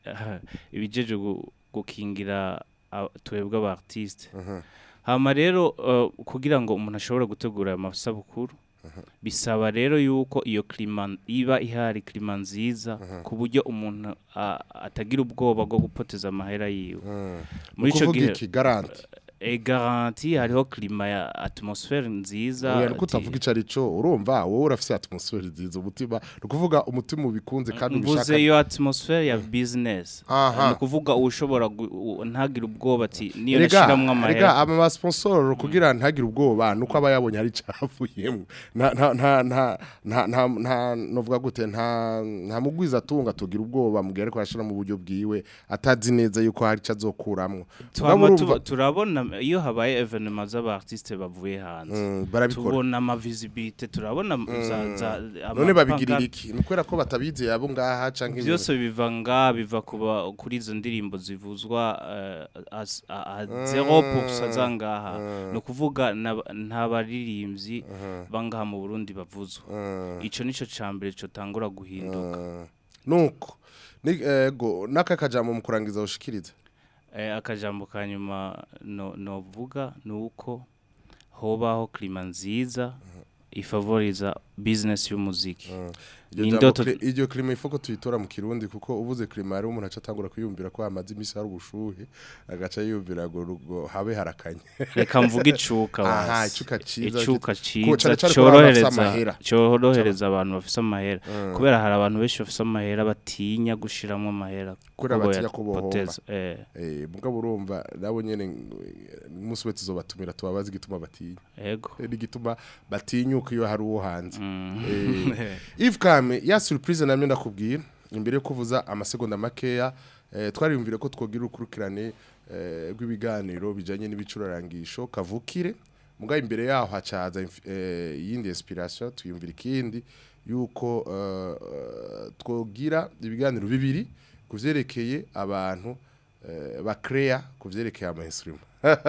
ibijeje gu- gukingira a- twebwe aba artiste hama rero eh, kugira ngo umuntu ashobore gutegura ayo masabukuru bisaba rero yuko iyo klima iba ihari klima nziza ku buryo umuntu a- atagira ubwoba bwo gupoteza amahera yiwe muri ico Ukuvuga gihe iki garanti e garanti hariho klima ya atmosphère nziza oya nuko di- utavuga ico arico urumva wowe urafise atmosphere nziza umutima ni ukuvuga umutima ubikunze kandi mvuze ubishaka iyo atmosphere ya business Aha. ni ukuvuga ushobora gu- u- ntagire ubwoba ati niyo Rega, nashiramwo rega amahera ama ma sponsor kugira ntagire ubwoba nuko aba yabonye hari cyavuyemo nta nta nta nta nta nta nta novuga gute nta nta mugwiza atunga tugira ubwoba mugihe ariko yashira mu buryo bwiwe atazi neza yuko hari cyazokuramwo Twama tuba- turabona iyo habaye evenement z'aba artiste bavuye hanze Mm, barabikora. tubona ama visibility turabona za, za none ama babigirira pancarte. iki ni kubera ko batabizi abo ngaha canke byose biva nga biva kuba kuri izo ndirimbo zivuzwa eh, as- a- a- Mm. 0% zangaha ni ukuvuga n'aba- nta baririmbyi bangaha mu Burundi bavuzwa ico nico cambere cyo tangura guhinduka nuko ni ego naka kajambo mu kurangiza ushikiriza Eh, akajambo ka nyuma no novuga ni uko hobaho klima nziza ifavoriza business y'umuziki Iryo Ni jambo indoto kli- iryo klima ifoko tuyitora mu kirundi kuko uvuze klima ari umuntu aca atangura kwiyumvira ko hamaze imisi hari ubushuhe agaca yiyumvira ngo rugo habe harakanye reka mvuge icuka aha basi. icuka ciza icuka Ko ciza cane cane ko abantu bafise cyorohereza amahera. cyorohereza abantu bafise amahera Mm. kubera hari abantu benshi bafise amahera batinya gushiramo amahera kubera kuko batinya ko bohomba boyapoteza. eh eh mugabo urumva nabo nyene umunsi we tuzobatumira tubabaza igituma batinya Ego. Eh, n'igituma batinyuka iyo hari uwo hanze Mm. eh Yves Kame ya surprise namye ndakubwira imbere yo kuvuza amasegonda makeya eh, twariyumvire ko twogira ukurukirane eh, rw'ibiganiro bijanye n'ibicurarangisho kavukire muga imbere yaho hacaza inf- eh, yindi inspiration tuyumvira ikindi yuko eh, eh, twogira ibiganiro bibiri kuvyerekeye abantu eh, bakrea kuvyerekeye ama instrument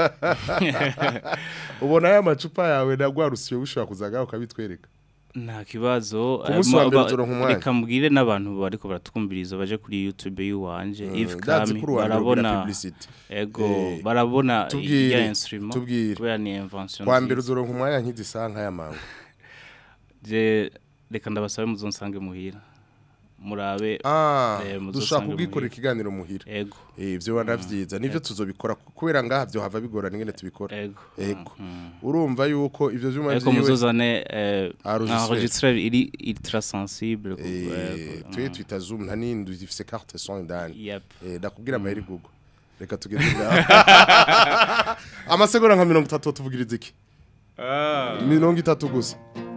ubona aya macupa yawe nagwarusiye ushobora kuzagaho ukabitwereka nta kibazo Ku munsi wa eh, mbere ma- uzoronka umwanya. reka mbwire n'abantu bariko baratwumviriza baje kuri YouTube y'uwanje Mm, Yves ndazi Kami ko uruhande rugira barabona publicity. ego Eh, barabona tubwire, ya instrument tubwire. kubera ni invention kwa mbere nziza. uzoronka umwanya nk'izisanka y'amangu je reka ndabasabe muzonsange muhira murabe Ah, eh, dushaka muzonsange kubwikorera muhira. ikiganiro muhira ego eh ivyo wanavyiza nivyo tuzobikora kubera ngaha byo hava bigorana ingene tubikora ego ego urumva yuko ivyo vyuma ariko vyiwe muzozane eh, Enregistré. enregistreur iri ultra sensible ku- eh ego, twe mm. twita zoom nta nindi zifise carte son indani Yep. eh ndakubwira amaheri google reka tugeze ngaho amasegonda nka 30 tuvugiriza iki mirongo itatu gusa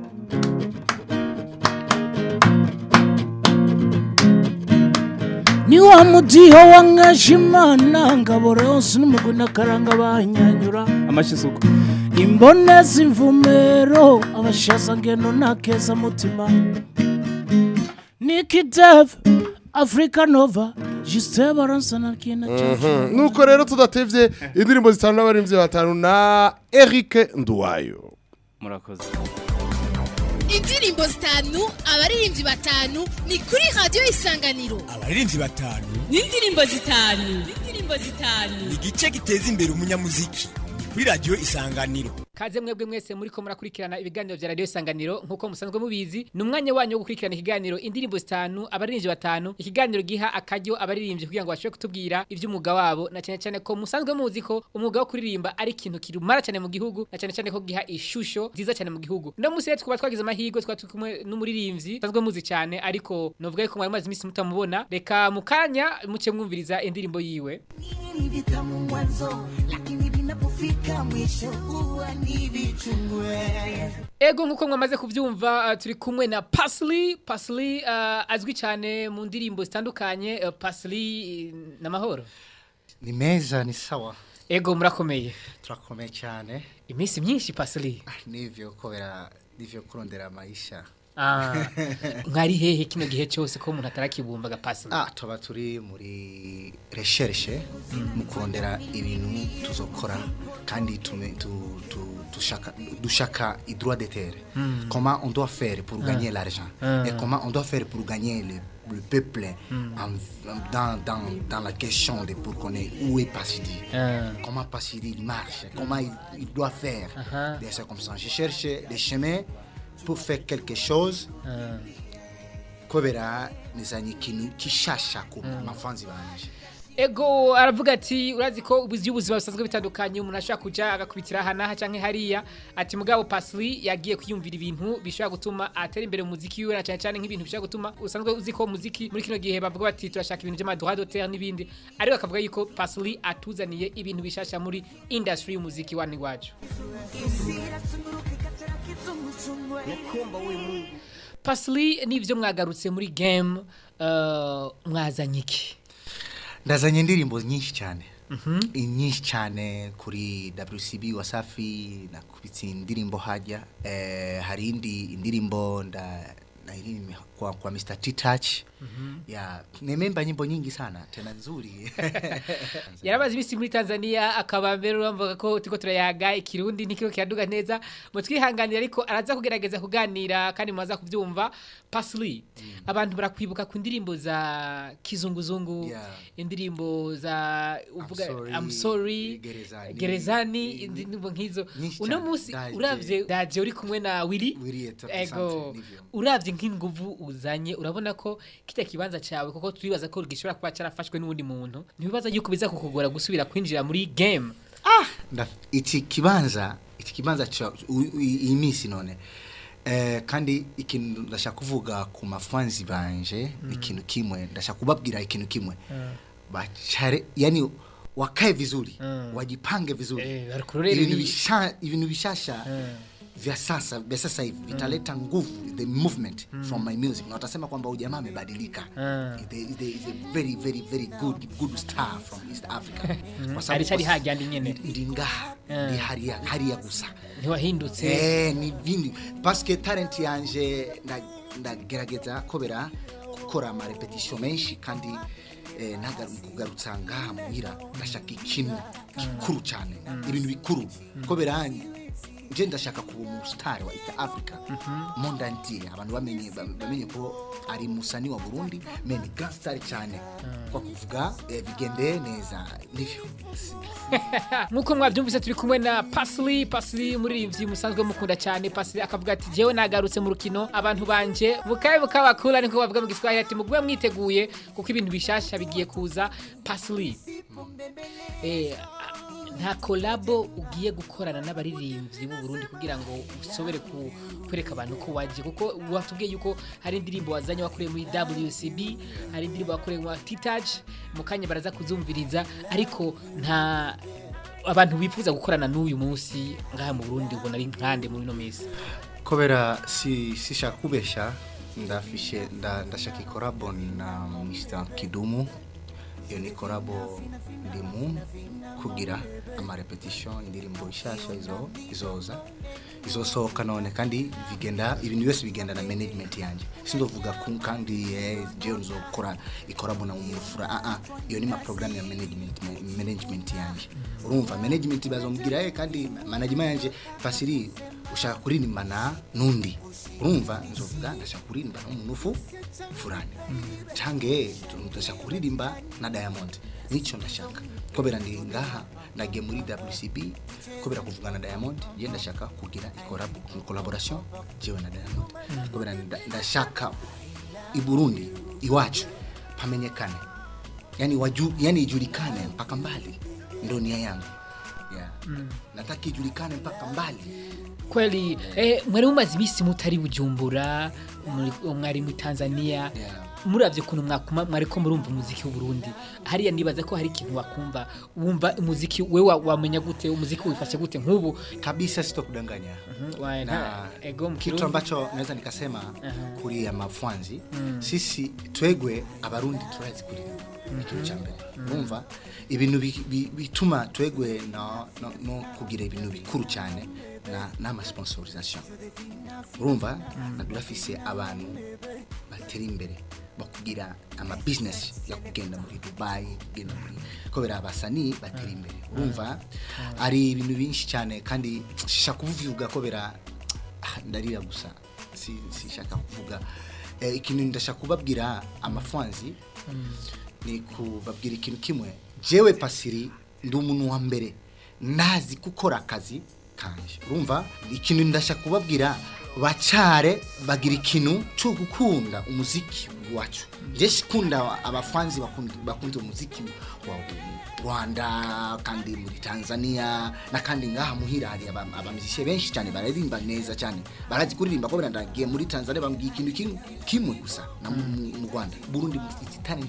ni wa mudiho wa nkashimana ngabora yose n'umuguna karanga banyanyura amashisuko imboneza imvumero abashaza ngendo nakeza mutima Nicky Dev Africa Nova Juste baransa na kina Mhm. nuko rero tudatevye indirimbo zitanu n'abarimvyi batanu na Eric Nduwayo murakoze indirimbo zitanu abaririmbyi batanu ni kuri radiyo isanganiro abaririmbyi batanu n'indirimbo zitanu n'indirimbo zitanu ni igice giteza imbere umunyamuziki ni kuri radiyo isanganiro kaze mwebwe mwese muri ko murakurikirana ibiganiro vya radio isanganiro nkuko musanzwe mubizi ni umwanya wanyu wo gukurikirana ikiganiro indirimbo zitanu abaririmbyi batanu ikiganiro giha akaryo abaririmbyi kugira ngo bashobore kutubwira ivy'umwuga wabo na cyane cyane ko musanzwe muzi ko umwuga wo kuririmba ari ikintu kirumara cyane mu gihugu na cyane cyane ko giha ishusho nziza cyane mu gihugu no musi rero twaba twagize amahirwe twaba turi kumwe n'umuririmbyi musanzwe muzi cyane ariko novuga yuko mwari maze iminsi mutamubona reka mu kanya muce mwumviriza indirimbo yiwe ni vitamu mwanzo lakini vinapofika mwisho huwa ni vichungwe Ego nkuko mwamaze kuvyumva uh, turi kumwe na Pasli Pasli uh, azwi cyane mu ndirimbo zitandukanye uh, Pasli uh, na mahoro ni meza ni sawa Ego murakomeye turakomeye cyane iminsi myinshi Pasli nivyo kubera nivyo kurondera maisha Ah mwari hehe kino gihe cyose ko umuntu atarakibumvaga Pasli ah tuba turi muri recherche mu kurondera ibintu tuzokora kandi tume- tu- tu- dushaka dushaka i droit de terre Mm. comment on doit faire pour Ah. gagner l'argent Ah. et comment on doit faire pour gagner le, le peuple Mm. en- en- dans, dans, dans la question de pour connaître où est Passidi Ah. comment Passidi il marche comment il, il doit faire Ah. des choses comme ça je cherche des chemins pour faire quelque chose Ah. kubera nizanye ikintu gishasha ku mafanzi banje ego aravuga ati urazi ko ubuzi ubuzima busanzwe bitandukanye umuntu ashobora kuja agakubitira aha n'aha canke hariya ati mugabo Pasli yagiye kwiyumvira ibintu bishobora gutuma atera imbere mu muziki wiwe na cane cane nk'ibintu bishobora gutuma usanzwe uzi ko muziki muri kino gihe bavuga bati turashaka ibintu by'amadroit d'auteur n'ibindi ariko akavuga yuko Pasli atuzaniye ibintu bishasha muri industry y'umuziki wa iwacu Pasli nivyo mwagarutse muri game uh, mwazanye iki ndazanye indirimbo nyinshi cyane nyinshi cyane kuri WCB Wasafi nakubitse indirimbo hajya eh, hari indi indirimbo nda nairimbye kwa, kwa Mr. T Touch ya nimemba nyimbo nyingi sana tena nzuri yarabaze ibisi muri Tanzania akaba mbere urumva ko tiko turayaga ikirundi nikiko kiraduga neza mu twihanganira ariko araza kugerageza kuganira kandi mumaza kuvyumva Pasli abantu barakwibuka ku ndirimbo za kizunguzungu indirimbo za uvuga sorry, I'm sorry Gerezani. gerezani indirimbo nkizo Nyinshi uno cyane. munsi Daje. uravye daje uri kumwe na Willy Willy Eto- ego Santre, nivyo. uravye nk'inguvu uzanye urabona ko kita kibanza cawe kuko turibaza ko gishobora kuba carafashwe n'undi muntu ntibibaza yuko biza kukugora gusubira kwinjira muri game Nda- iki kibanza iki kibanza cha u- u- iyi minsi none eh, kandi ikintu ndashaka kuvuga ku mafanzi banje ikintu kimwe ndashaka kubabwira ikintu kimwe bachare yani wakae vizuri wajipange vizuri barikurorera ibintu ibi- bisha ibintu bishasha vya sasa vya sasa hivi vitaleta nguvu the movement from my music na watasema kwamba ujamaa amebadilika Is a- is a- is a very very very good good star from East Africa Kwa sababu Aricari kwa- hajya ndi nyene. ndi ngaha ndi hariya hariya gusa ntiwahindutse eh ni bindi parce que talent yanje nda- ndagerageza kobera gukora ama repetition menshi kandi eh, nagaru kugarutsa ngaha muhira ndashaka ikintu gikuru cyane ibintu bikuru kobera nje ndashaka kuba umusitari wa East Africa monde entier abantu bamenye bamenye ko ari musani wa Burundi me ni grand star cyane kwa kuvuga eh, bigende neza nivyo nkuko mwabyumvise turi kumwe na Pasli Pasli umuririmbyi musanzwe mukunda cyane Pasli akavuga ati jewe nagarutse mu rukino abantu banje bukaye bukabakura niko bavuga mu Giswahili ati mugwe mwiteguye kuko ibintu bishasha bigiye kuza Pasli eh nta kolabo ugiye gukorana n'abaririmbyi b'u Burundi kugira ngo usobere ku- kwereka abantu ko waje kuko watubwiye yuko hari indirimbo wazanye wakoreye muri WCB hari indirimbo wakoreye muri Titouch mu kanya baraza kuzumviriza ariko nta abantu bifuza gukorana n'uyu munsi ngaha mu Burundi ubona ari nkande muri no minsi kubera si sishaka kubesha ndafishe nda, ndashaka ikorabo na Mr Kidumu iyo ni korabo ndimu kugira ama repetition indirimbo ishasha izo izoza izosohoka none kandi bigenda ibintu byose bigenda na management yanje sindovuga ku- kandi eh, jewe nzokora ikorabo na umufura ah ah iyo ni ma program ya management management yanje urumva management bazombwira eh kandi management yanje fasiri ushaka kuririmbana n'undi urumva nzovuga ndashaka kuririmba n'umunufu fulani cange ndashaka kuririmba na Diamond nico ndashaka kubera ndi ngaha nagiye muri WCB kubera kuvugana na Diamond je ndashaka kugira ikorabo collaboration jewe na Diamond kubera nda- ndashaka i Burundi iwacu pamenyekane yani waju, yani ijulikane mpaka mbali ndio nia yangu yeah. Mm. nataka ijulikane mpaka mbali kweli eh, mwari mumaze iminsi mutari bujumbura muri- mwari muri tanzania muravye kuntu mwakuma mwariko murumva umuziki w'u Burundi hariya nibaza ko hari ikintu wakumva wumva umuziki we wa- wamenya gute umuziki wifashe gute nk'ubu kabisa sitokudanganya Wa- na ego mu kitu Kirundi. ambacho naweza nikasema Aha. kuri ya mafanzi Mm. sisi twegwe abarundi turazi kuri ikintu cya mbere urumva ibintu bi- bi- bituma twegwe no, no, no kugira ibintu bikuru cyane na n'amasponsorisation urumva na durafise abantu batera imbere bakugira ama business yo kugenda muri Dubai kugenda muri kubera abasani batera imbere urumva ari ibintu byinshi cyane kandi shaka kuvuga kubera ah, ndarira gusa si sishaka kuvuga eh, ikintu ndashaka kubabwira amafanzi ni kubabwira ikintu kimwe jewe pasiri ndi umuntu wa mbere nazi gukora akazi kanje urumva ikintu ndashaka kubabwira bacare bagira ikintu cyo gukunda umuziki wacu je sikunda abafanzi bakunda bakunze umuziki wa Rwanda kandi muri Tanzania na kandi ngaha muhira hari aba- abamuzishe benshi cyane baririmba neza cyane barazi kuririmba ko ndagiye muri Tanzania bambwiye ikintu kimwe- kimwe gusa na mu mu- mu Rwanda Burundi mufite talent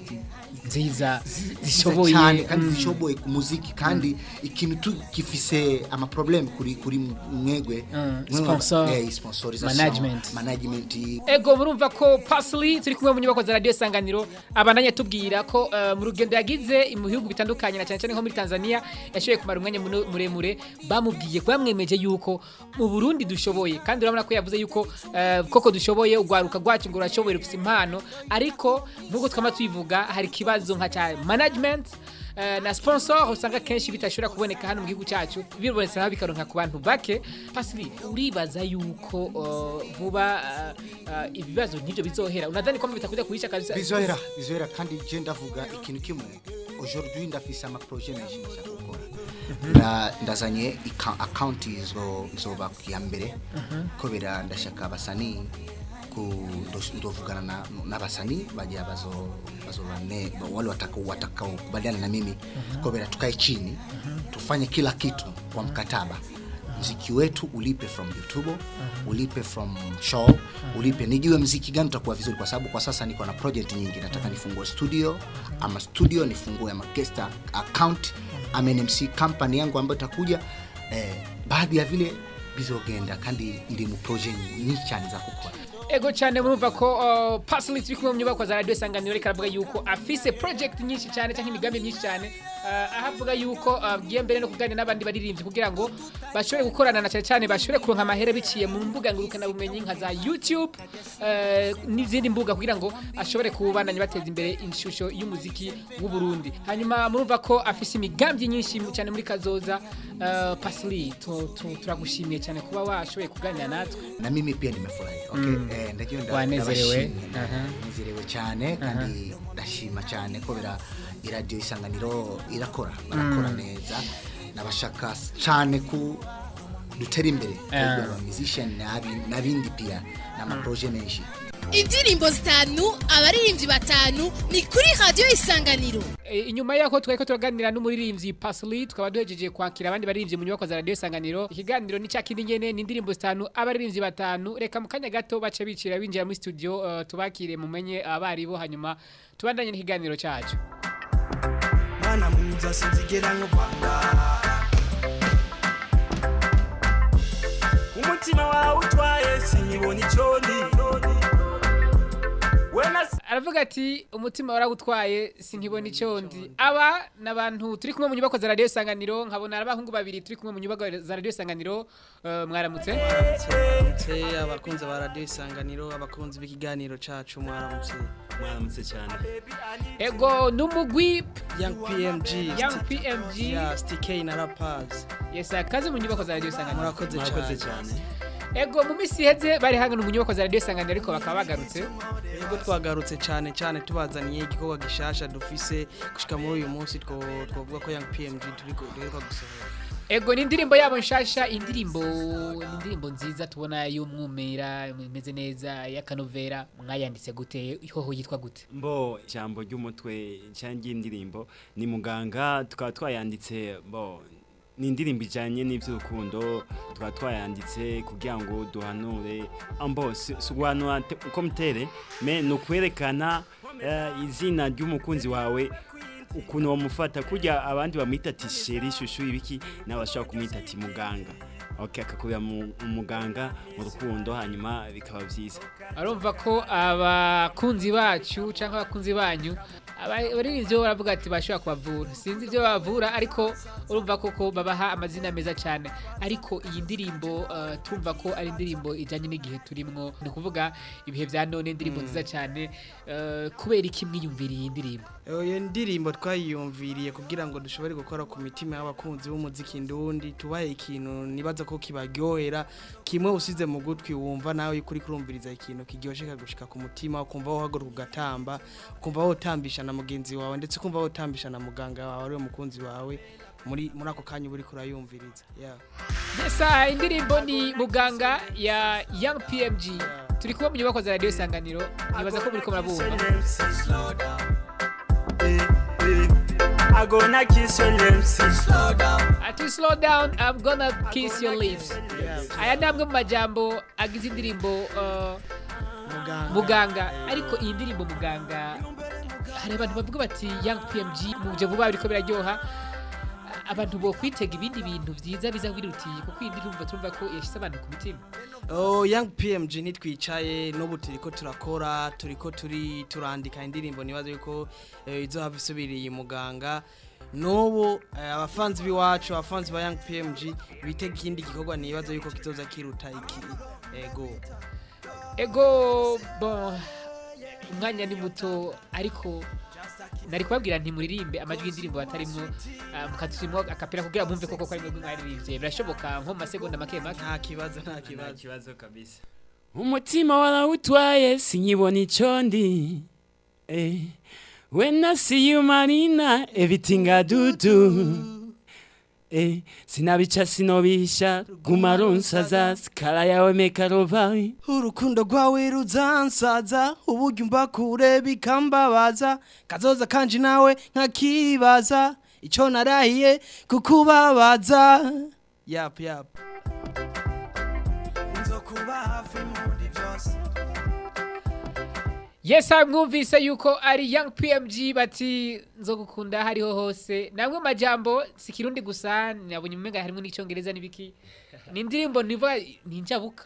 nziza zishoboye zishoboye cyane kandi mm. zishoboye ku muziki kandi ikintu tu gifise ama problem kuri kuri mwegwe Mm, Mwegwe- sponsor, eh, sponsorisation, management. management ego murumva ko pasili turi kumwe mu nyubako za radiyo isanganiro abandanya tubwira ko eh, mu rugendo yagize mu bihugu bitandukanye na cyane cyane nko muri tanzania yashoboye kumara umwanya muno- muremure bamubwiye ko bamwemeje yuko mu burundi dushoboye kandi urabona ko yavuze yuko eh, koko dushoboye urwaruka rwacu ngo rurashoboye rufite impano ariko nk'uko twama tubivuga hari ikibazo nka cya management eh, na sponsor usanga kenshi bitashobora kuboneka hano mu gihugu cyacu bibonetse naho bikaronka ku bantu bake pasiri uribaza yuko eh, vuba eh, eh, ibibazo nk'ibyo bizohera unadhani kwamba bitakuja kuisha kabisa bizohera bizohera kandi je ndavuga ikintu kimwe aujourd'hui ndafise ama projet menshi ndashaka gukora Nda- ndazanye ika- account izo izoba ku ya mbere kubera ndashaka abasani ku ndo- ndovugana na- n'abasani bagira bazo bazobane wale watakao watakao kubaliana na mimi kubera tukae chini tufanye kila kitu kwa mkataba mziki wetu ulipe from youtube ulipe from show ulipe nijue mziki gani utakuwa vizuri kwa sababu kwa sasa niko na project nyingi nataka nifungue studio ama studio nifungue ama guest account ama NMC company yangu ambayo itakuja eh, baadhi ya vile bizogenda kandi ndi mu project nyinshi cyane za gukora ego cyane murumva ko uh, pasili turi kumwe mu nyubako za radiyo isanganiro reka aravuga yuko afise project nyinshi cyane cyangwa imigambi myinshi cyane uh, aho avuga yuko agiye mbere no kuganira n'abandi baririmbyi kugira ngo bashobore gukorana na cyane cyane bashobore kuronka amahera biciye mu mbuga ngurukanabumenyi nka za youtube uh, n'izindi mbuga kugira ngo ashobore kubandanya bateza imbere ishusho y'umuziki w'u Burundi hanyuma murumva ko afise imigambi nyinshi mu- cyane muri kazoza uh, pasili tu- tu- turagushimiye cyane kuba washoboye kuganira natwe na mimi pia nimefurahi okay? Mm. eh, ndagiye nda- Wanezerewe. ndabashimira, Aha. nezerewe cyane kandi ndashima cyane kubera iradiyo isanganiro irakora barakora Mm. neza nabashaka cyane ku dutera imbere Ah. twebwe aba musician n'abi- n'abindi pia n'amaproje menshi indirimbo zitanu abaririmbyi batanu ni kuri radiyo isanganiro E, inyuma yako twari ko turaganira n'umuririmbyi Pasli tukaba duhejeje kwakira abandi baririmbyi mu nyubako za radio isanganiro ikiganiro ni cyakindi nyene ni indirimbo zitanu abaririmbyi batanu reka mu kanya gato bace bicira binjira muri studio uh, tubakire mumenye abaribo hanyuma tubandanye n'ikiganiro cyacu mana mwiza sinzigera nkuvanga umutima wawe utwaye sinyibona icyo ndi aravuga ati umutima warawutwaye sinkibona icyo ndi aba ni abantu turi kumwe mu nyubako za radio isanganiro nkabona ari abahungu babiri turi kumwe mu nyubako za radio isanganiro uh, mwaramutse mwaramutse abakunzi ba radiyo isanganiro abakunzi b'ikiganiro cacu mwaramutse mwaramutse cyane ego n'umugwi young pmg Young PMG. yes tk na rappers yes akaze mu nyubako za radio isanganiro murakoze Murakoze cyane ego mu minsi iheze bari hangana mu nyubako za radio isanganiro ariko bakaba bagarutse ubwo twagarutse cyane cyane tubazaniye igikorwa gishasha dufise gushika muri uyu munsi two- twovuga ko young pmg turiko duheruka gusohora ego ni indirimbo yabo nshasha indirimbo ni indirimbo nziza tubona y'umwumera imeze neza y'akanovera mwayanditse gute ihoho yitwa gute mbo ijambo ry'umutwe cyangwa ry'indirimbo ni muganga tukaba twayanditse bo ni indirimbo ijyanye n'iby'urukundo tukaba twayanditse kugira ngo duhanure ambo si si guhanura te- uko mutere me ni ukwerekana eh, izina ry'umukunzi wawe ukuntu wamufata kujya abandi bamwita ati sheri shushu ibiki nawe bashobora kumwita ati muganga ok akakubera mu umuganga mu rukundo hanyuma bikaba byiza arumva ko abakunzi bacu cyangwa abakunzi banyu abaririmbyi bo baravuga ati bashobora kubavura sinzi ibyo babavura ariko urumva koko babaha amazina meza cyane ariko iyi ndirimbo uh, tumva ko ari indirimbo ijyanye n'igihe turimwo ni ukuvuga ibihe bya none indirimbo nziza cyane uh, kubera iki mwiyumviriye iyi ndirimbo iyo ndirimbo twayiyumviriye kugira ngo dushobore gukora ku mitima y'abakunzi b'umuziki ndundi tubahe ikintu nibaza ko kibaryohera kimwe usize mu gutwi wumva nawe kuri kurumviriza ikintu kiryoshye kagushika ku mutima ukumva wohaguruka ugatamba ukumva wotambisha na mugenzi wawe ndetse ukumva wotambisha na muganga wawe ariwe mukunzi wawe muri muri ako kanya uba uri kurayumviriza yeah. Yesa indirimbo ni muganga ya Young PMG turi kuba mu nyubako za radio Isanganiro nibaza ko muri ko murabumva I gonna kiss your lips. Slow down. Ati slow down, I'm gonna kiss your lips. Aya ni amwe mu majambo agize indirimbo uh, muganga ariko iyi ndirimbo muganga hari abantu bavuga bati Young PMG mu byo vuba biriko biraryoha abantu bo kwitega ibindi bintu byiza biza birutiye kuko iyi ndirimbo turumva ko yashyize abantu ku mutima Oh, Young PMG nitwicaye n'ubu turiko turakora turiko turi turandika indirimbo nibaza yuko eh, izohava isubiriye muganga n'ubu eh, abafanzi b'iwacu abafanzi ba Young PMG bitega ikindi gikorwa nibaza yuko kizoza kiruta iki ego ego bon umwanya ni muto ariko nari kubabwira nti muririmbe amajwi y'indirimbo batarimwo uh, mukaturimwo akapera kugira mwumve koko ko ari mwebwe mwaririmbye birashoboka nko mu masegonda make make nta kibazo nta kibazo kibazo kabisa umutima warawutwaye sinyibona icyo ndi eh. when i see you marina everything i do do Eh, sinabica sinobisha guma ronsaza sikara yawe mekarovayi urukundo rwawe ruzansaza uburyo umva kure bikambabaza kazoza kanje nawe nkakibaza icyo narahiye kukubabaza yap yap nzokuba hafi muri byose Yes, mwumvise yuko ari Young PMG bati nzogukunda hariho hose. Namwe majambo si kirundi gusa nabonye umenga harimo n'icyongereza n'ibiki. Ni indirimbo niva ninjabuka.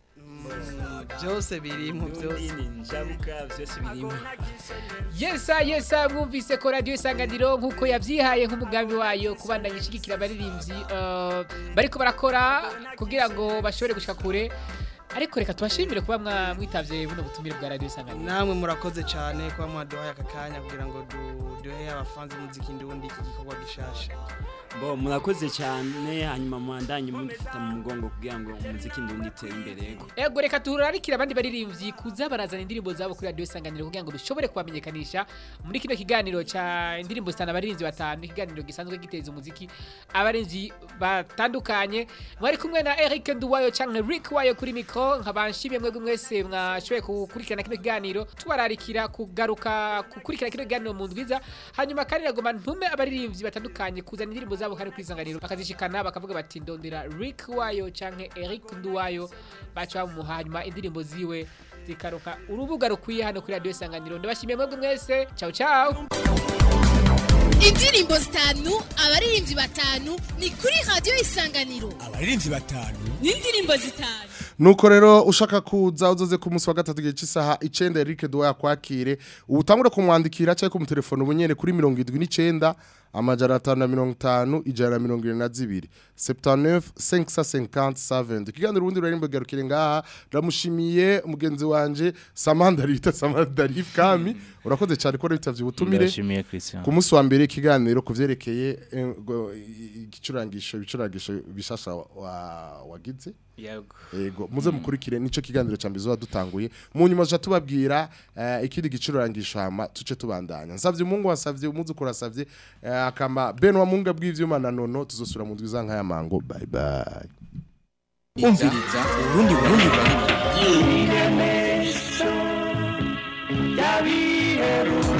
byose birimo byose ninjabuka byose birimo Yesa yesa mwumvise ko radio isanganiro nkuko yavyihaye nk'umugambi wayo kubandanya ishigikira abaririmbyi uh, bariko barakora kugira ngo bashobore gushika kure ariko reka tubashimire kuba mwa- mwitavye buno butumire bwa radio isanganiro namwe murakoze cyane kuba mwaduhaye aka kanya kugira ngo du- duhe abafanzi b'umuziki ndundi iki gikorwa gishasha bo murakoze cyane hanyuma mwandanye mudufata mu mugongo kugira ngo umuziki ndundi utere imbere yego Ego reka turarikira abandi baririmbyi kuza barazana indirimbo zabo kuri radio isanganiro kugira ngo dushobore kubamenyekanisha muri kino kiganiro ca indirimbo zitana abaririmbyi batanu ikiganiro gisanzwe giteza umuziki abaririmbyi batandukanye mwari kumwe na Eric Nduwayo canke Rick Wayo kuri mikro nkabanshimye mwebwe mwese mwashoboye gukurikirana kino kiganiro tubararikira kugaruka gukurikirana kino kiganiro mu ndwiza hanyuma kandi nagoma ntume abaririmbyi batandukanye kuzana indirimbo zabo kandi kwisanganiro bakazishikana bakavuga bati ndondera Rick Wayo canke Eric Nduwayo baca bamuha hanyuma indirimbo ziwe zikaruka urubuga rukwiye hano kuri radio isanganiro ndabashimiye mwebwe mwese ciao ciao indirimbo zitanu abaririmbyi batanu ni kuri radio isanganiro abaririmbyi batanu n'indirimbo zitanu nuko rero ushaka kuza uzoze ku munsi wa gatatu igihe cy'isaha icenda Eric Duwa yakwakire utangure kumwandikira cyangwa kumutelefona ubunyene kuri mirongo irindwi n'icenda amajana atanu na mirongo itanu ijana na mirongo irindwi na zibiri septaneuf cinq cent cinquante saventi ikiganiro ubundi rurarimbo garukire ngaha ndamushimiye mugenzi wanje samandari bita samandari kami urakoze cyane ko bitavye ubutumire Ndashimiye Christian. ku munsi wa mbere ikiganiro ku vyerekeye eh, ngo, i- igicurangisho ibicurangisho bishasha wa- wagize Yego. Yego muze mukurikire nico kiganiro ca mbizo dutanguye mu nyuma cha tubabwira eh, ikindi gicurangisho hama tuce tubandanya nsavye umungu wasavye umuzukuru asavye eh, akama Benwa munga bw'ivyuma na nono tuzosura mu ndwiza nkaya mango bye bye umviriza urundi burundi burundi yabiheruka